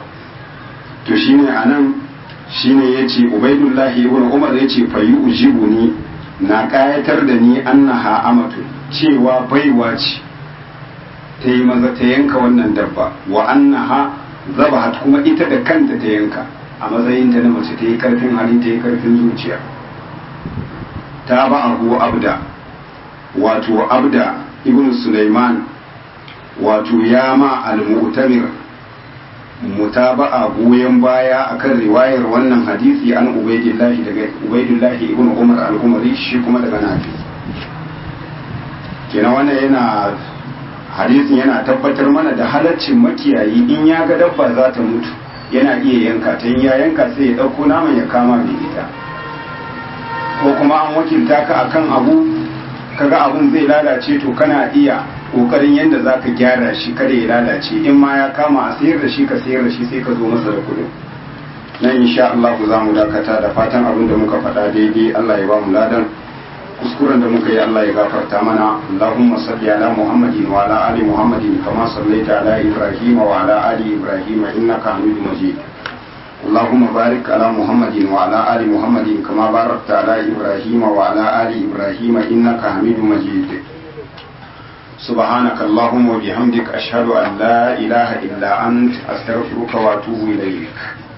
[SPEAKER 1] to shine anan shine yace ubaidullahi ibn umar yace fayi ujibuni na kayatar da ni annaha amatu cewa baiwa ce ta yi maza ta yanka wannan dabba wa annaha zabahat kuma ita da kanta ta yanka a matsayinta na mace ta yi karfin hali ta yi karfin zuciya ta ba abu abda wato abda ibn Sulaiman wato ya ma al-mu'tamir mutaba'a goyon baya akan riwayar wannan hadisi an ubaidillah daga ubaidillah ibn Umar al-Umari shi kuma daga Nafi kenan wannan yana hadisin yana tabbatar mana da halaccin makiyayi in ya ga dabba za ta mutu yana iya yanka ta in ya yanka sai ya dauko naman ya kama mai ita ko kuma an wakilta ka akan abu kaga abun zai lalace to kana iya kokarin yadda za ka gyara shi kada ya lalace in ma ya kama a sayar da shi ka sayar da shi sai ka zo masa da kudin nan insha Allah za mu dakata da fatan abin da muka faɗa daidai Allah ya ba mu ladan kuskuren da muka yi Allah ya gafarta mana Allahumma salli ala Muhammadin wa ala ali Muhammadin kama sallaita ala Ibrahim wa ala ali Ibrahim innaka Hamidum Majid اللهم بارك على محمد وعلى آل محمد كما باركت على إبراهيم وعلى آل إبراهيم إنك حميد مجيد سبحانك اللهم وبحمدك أشهد أن لا إله إلا أنت أستغفرك وأتوب إليك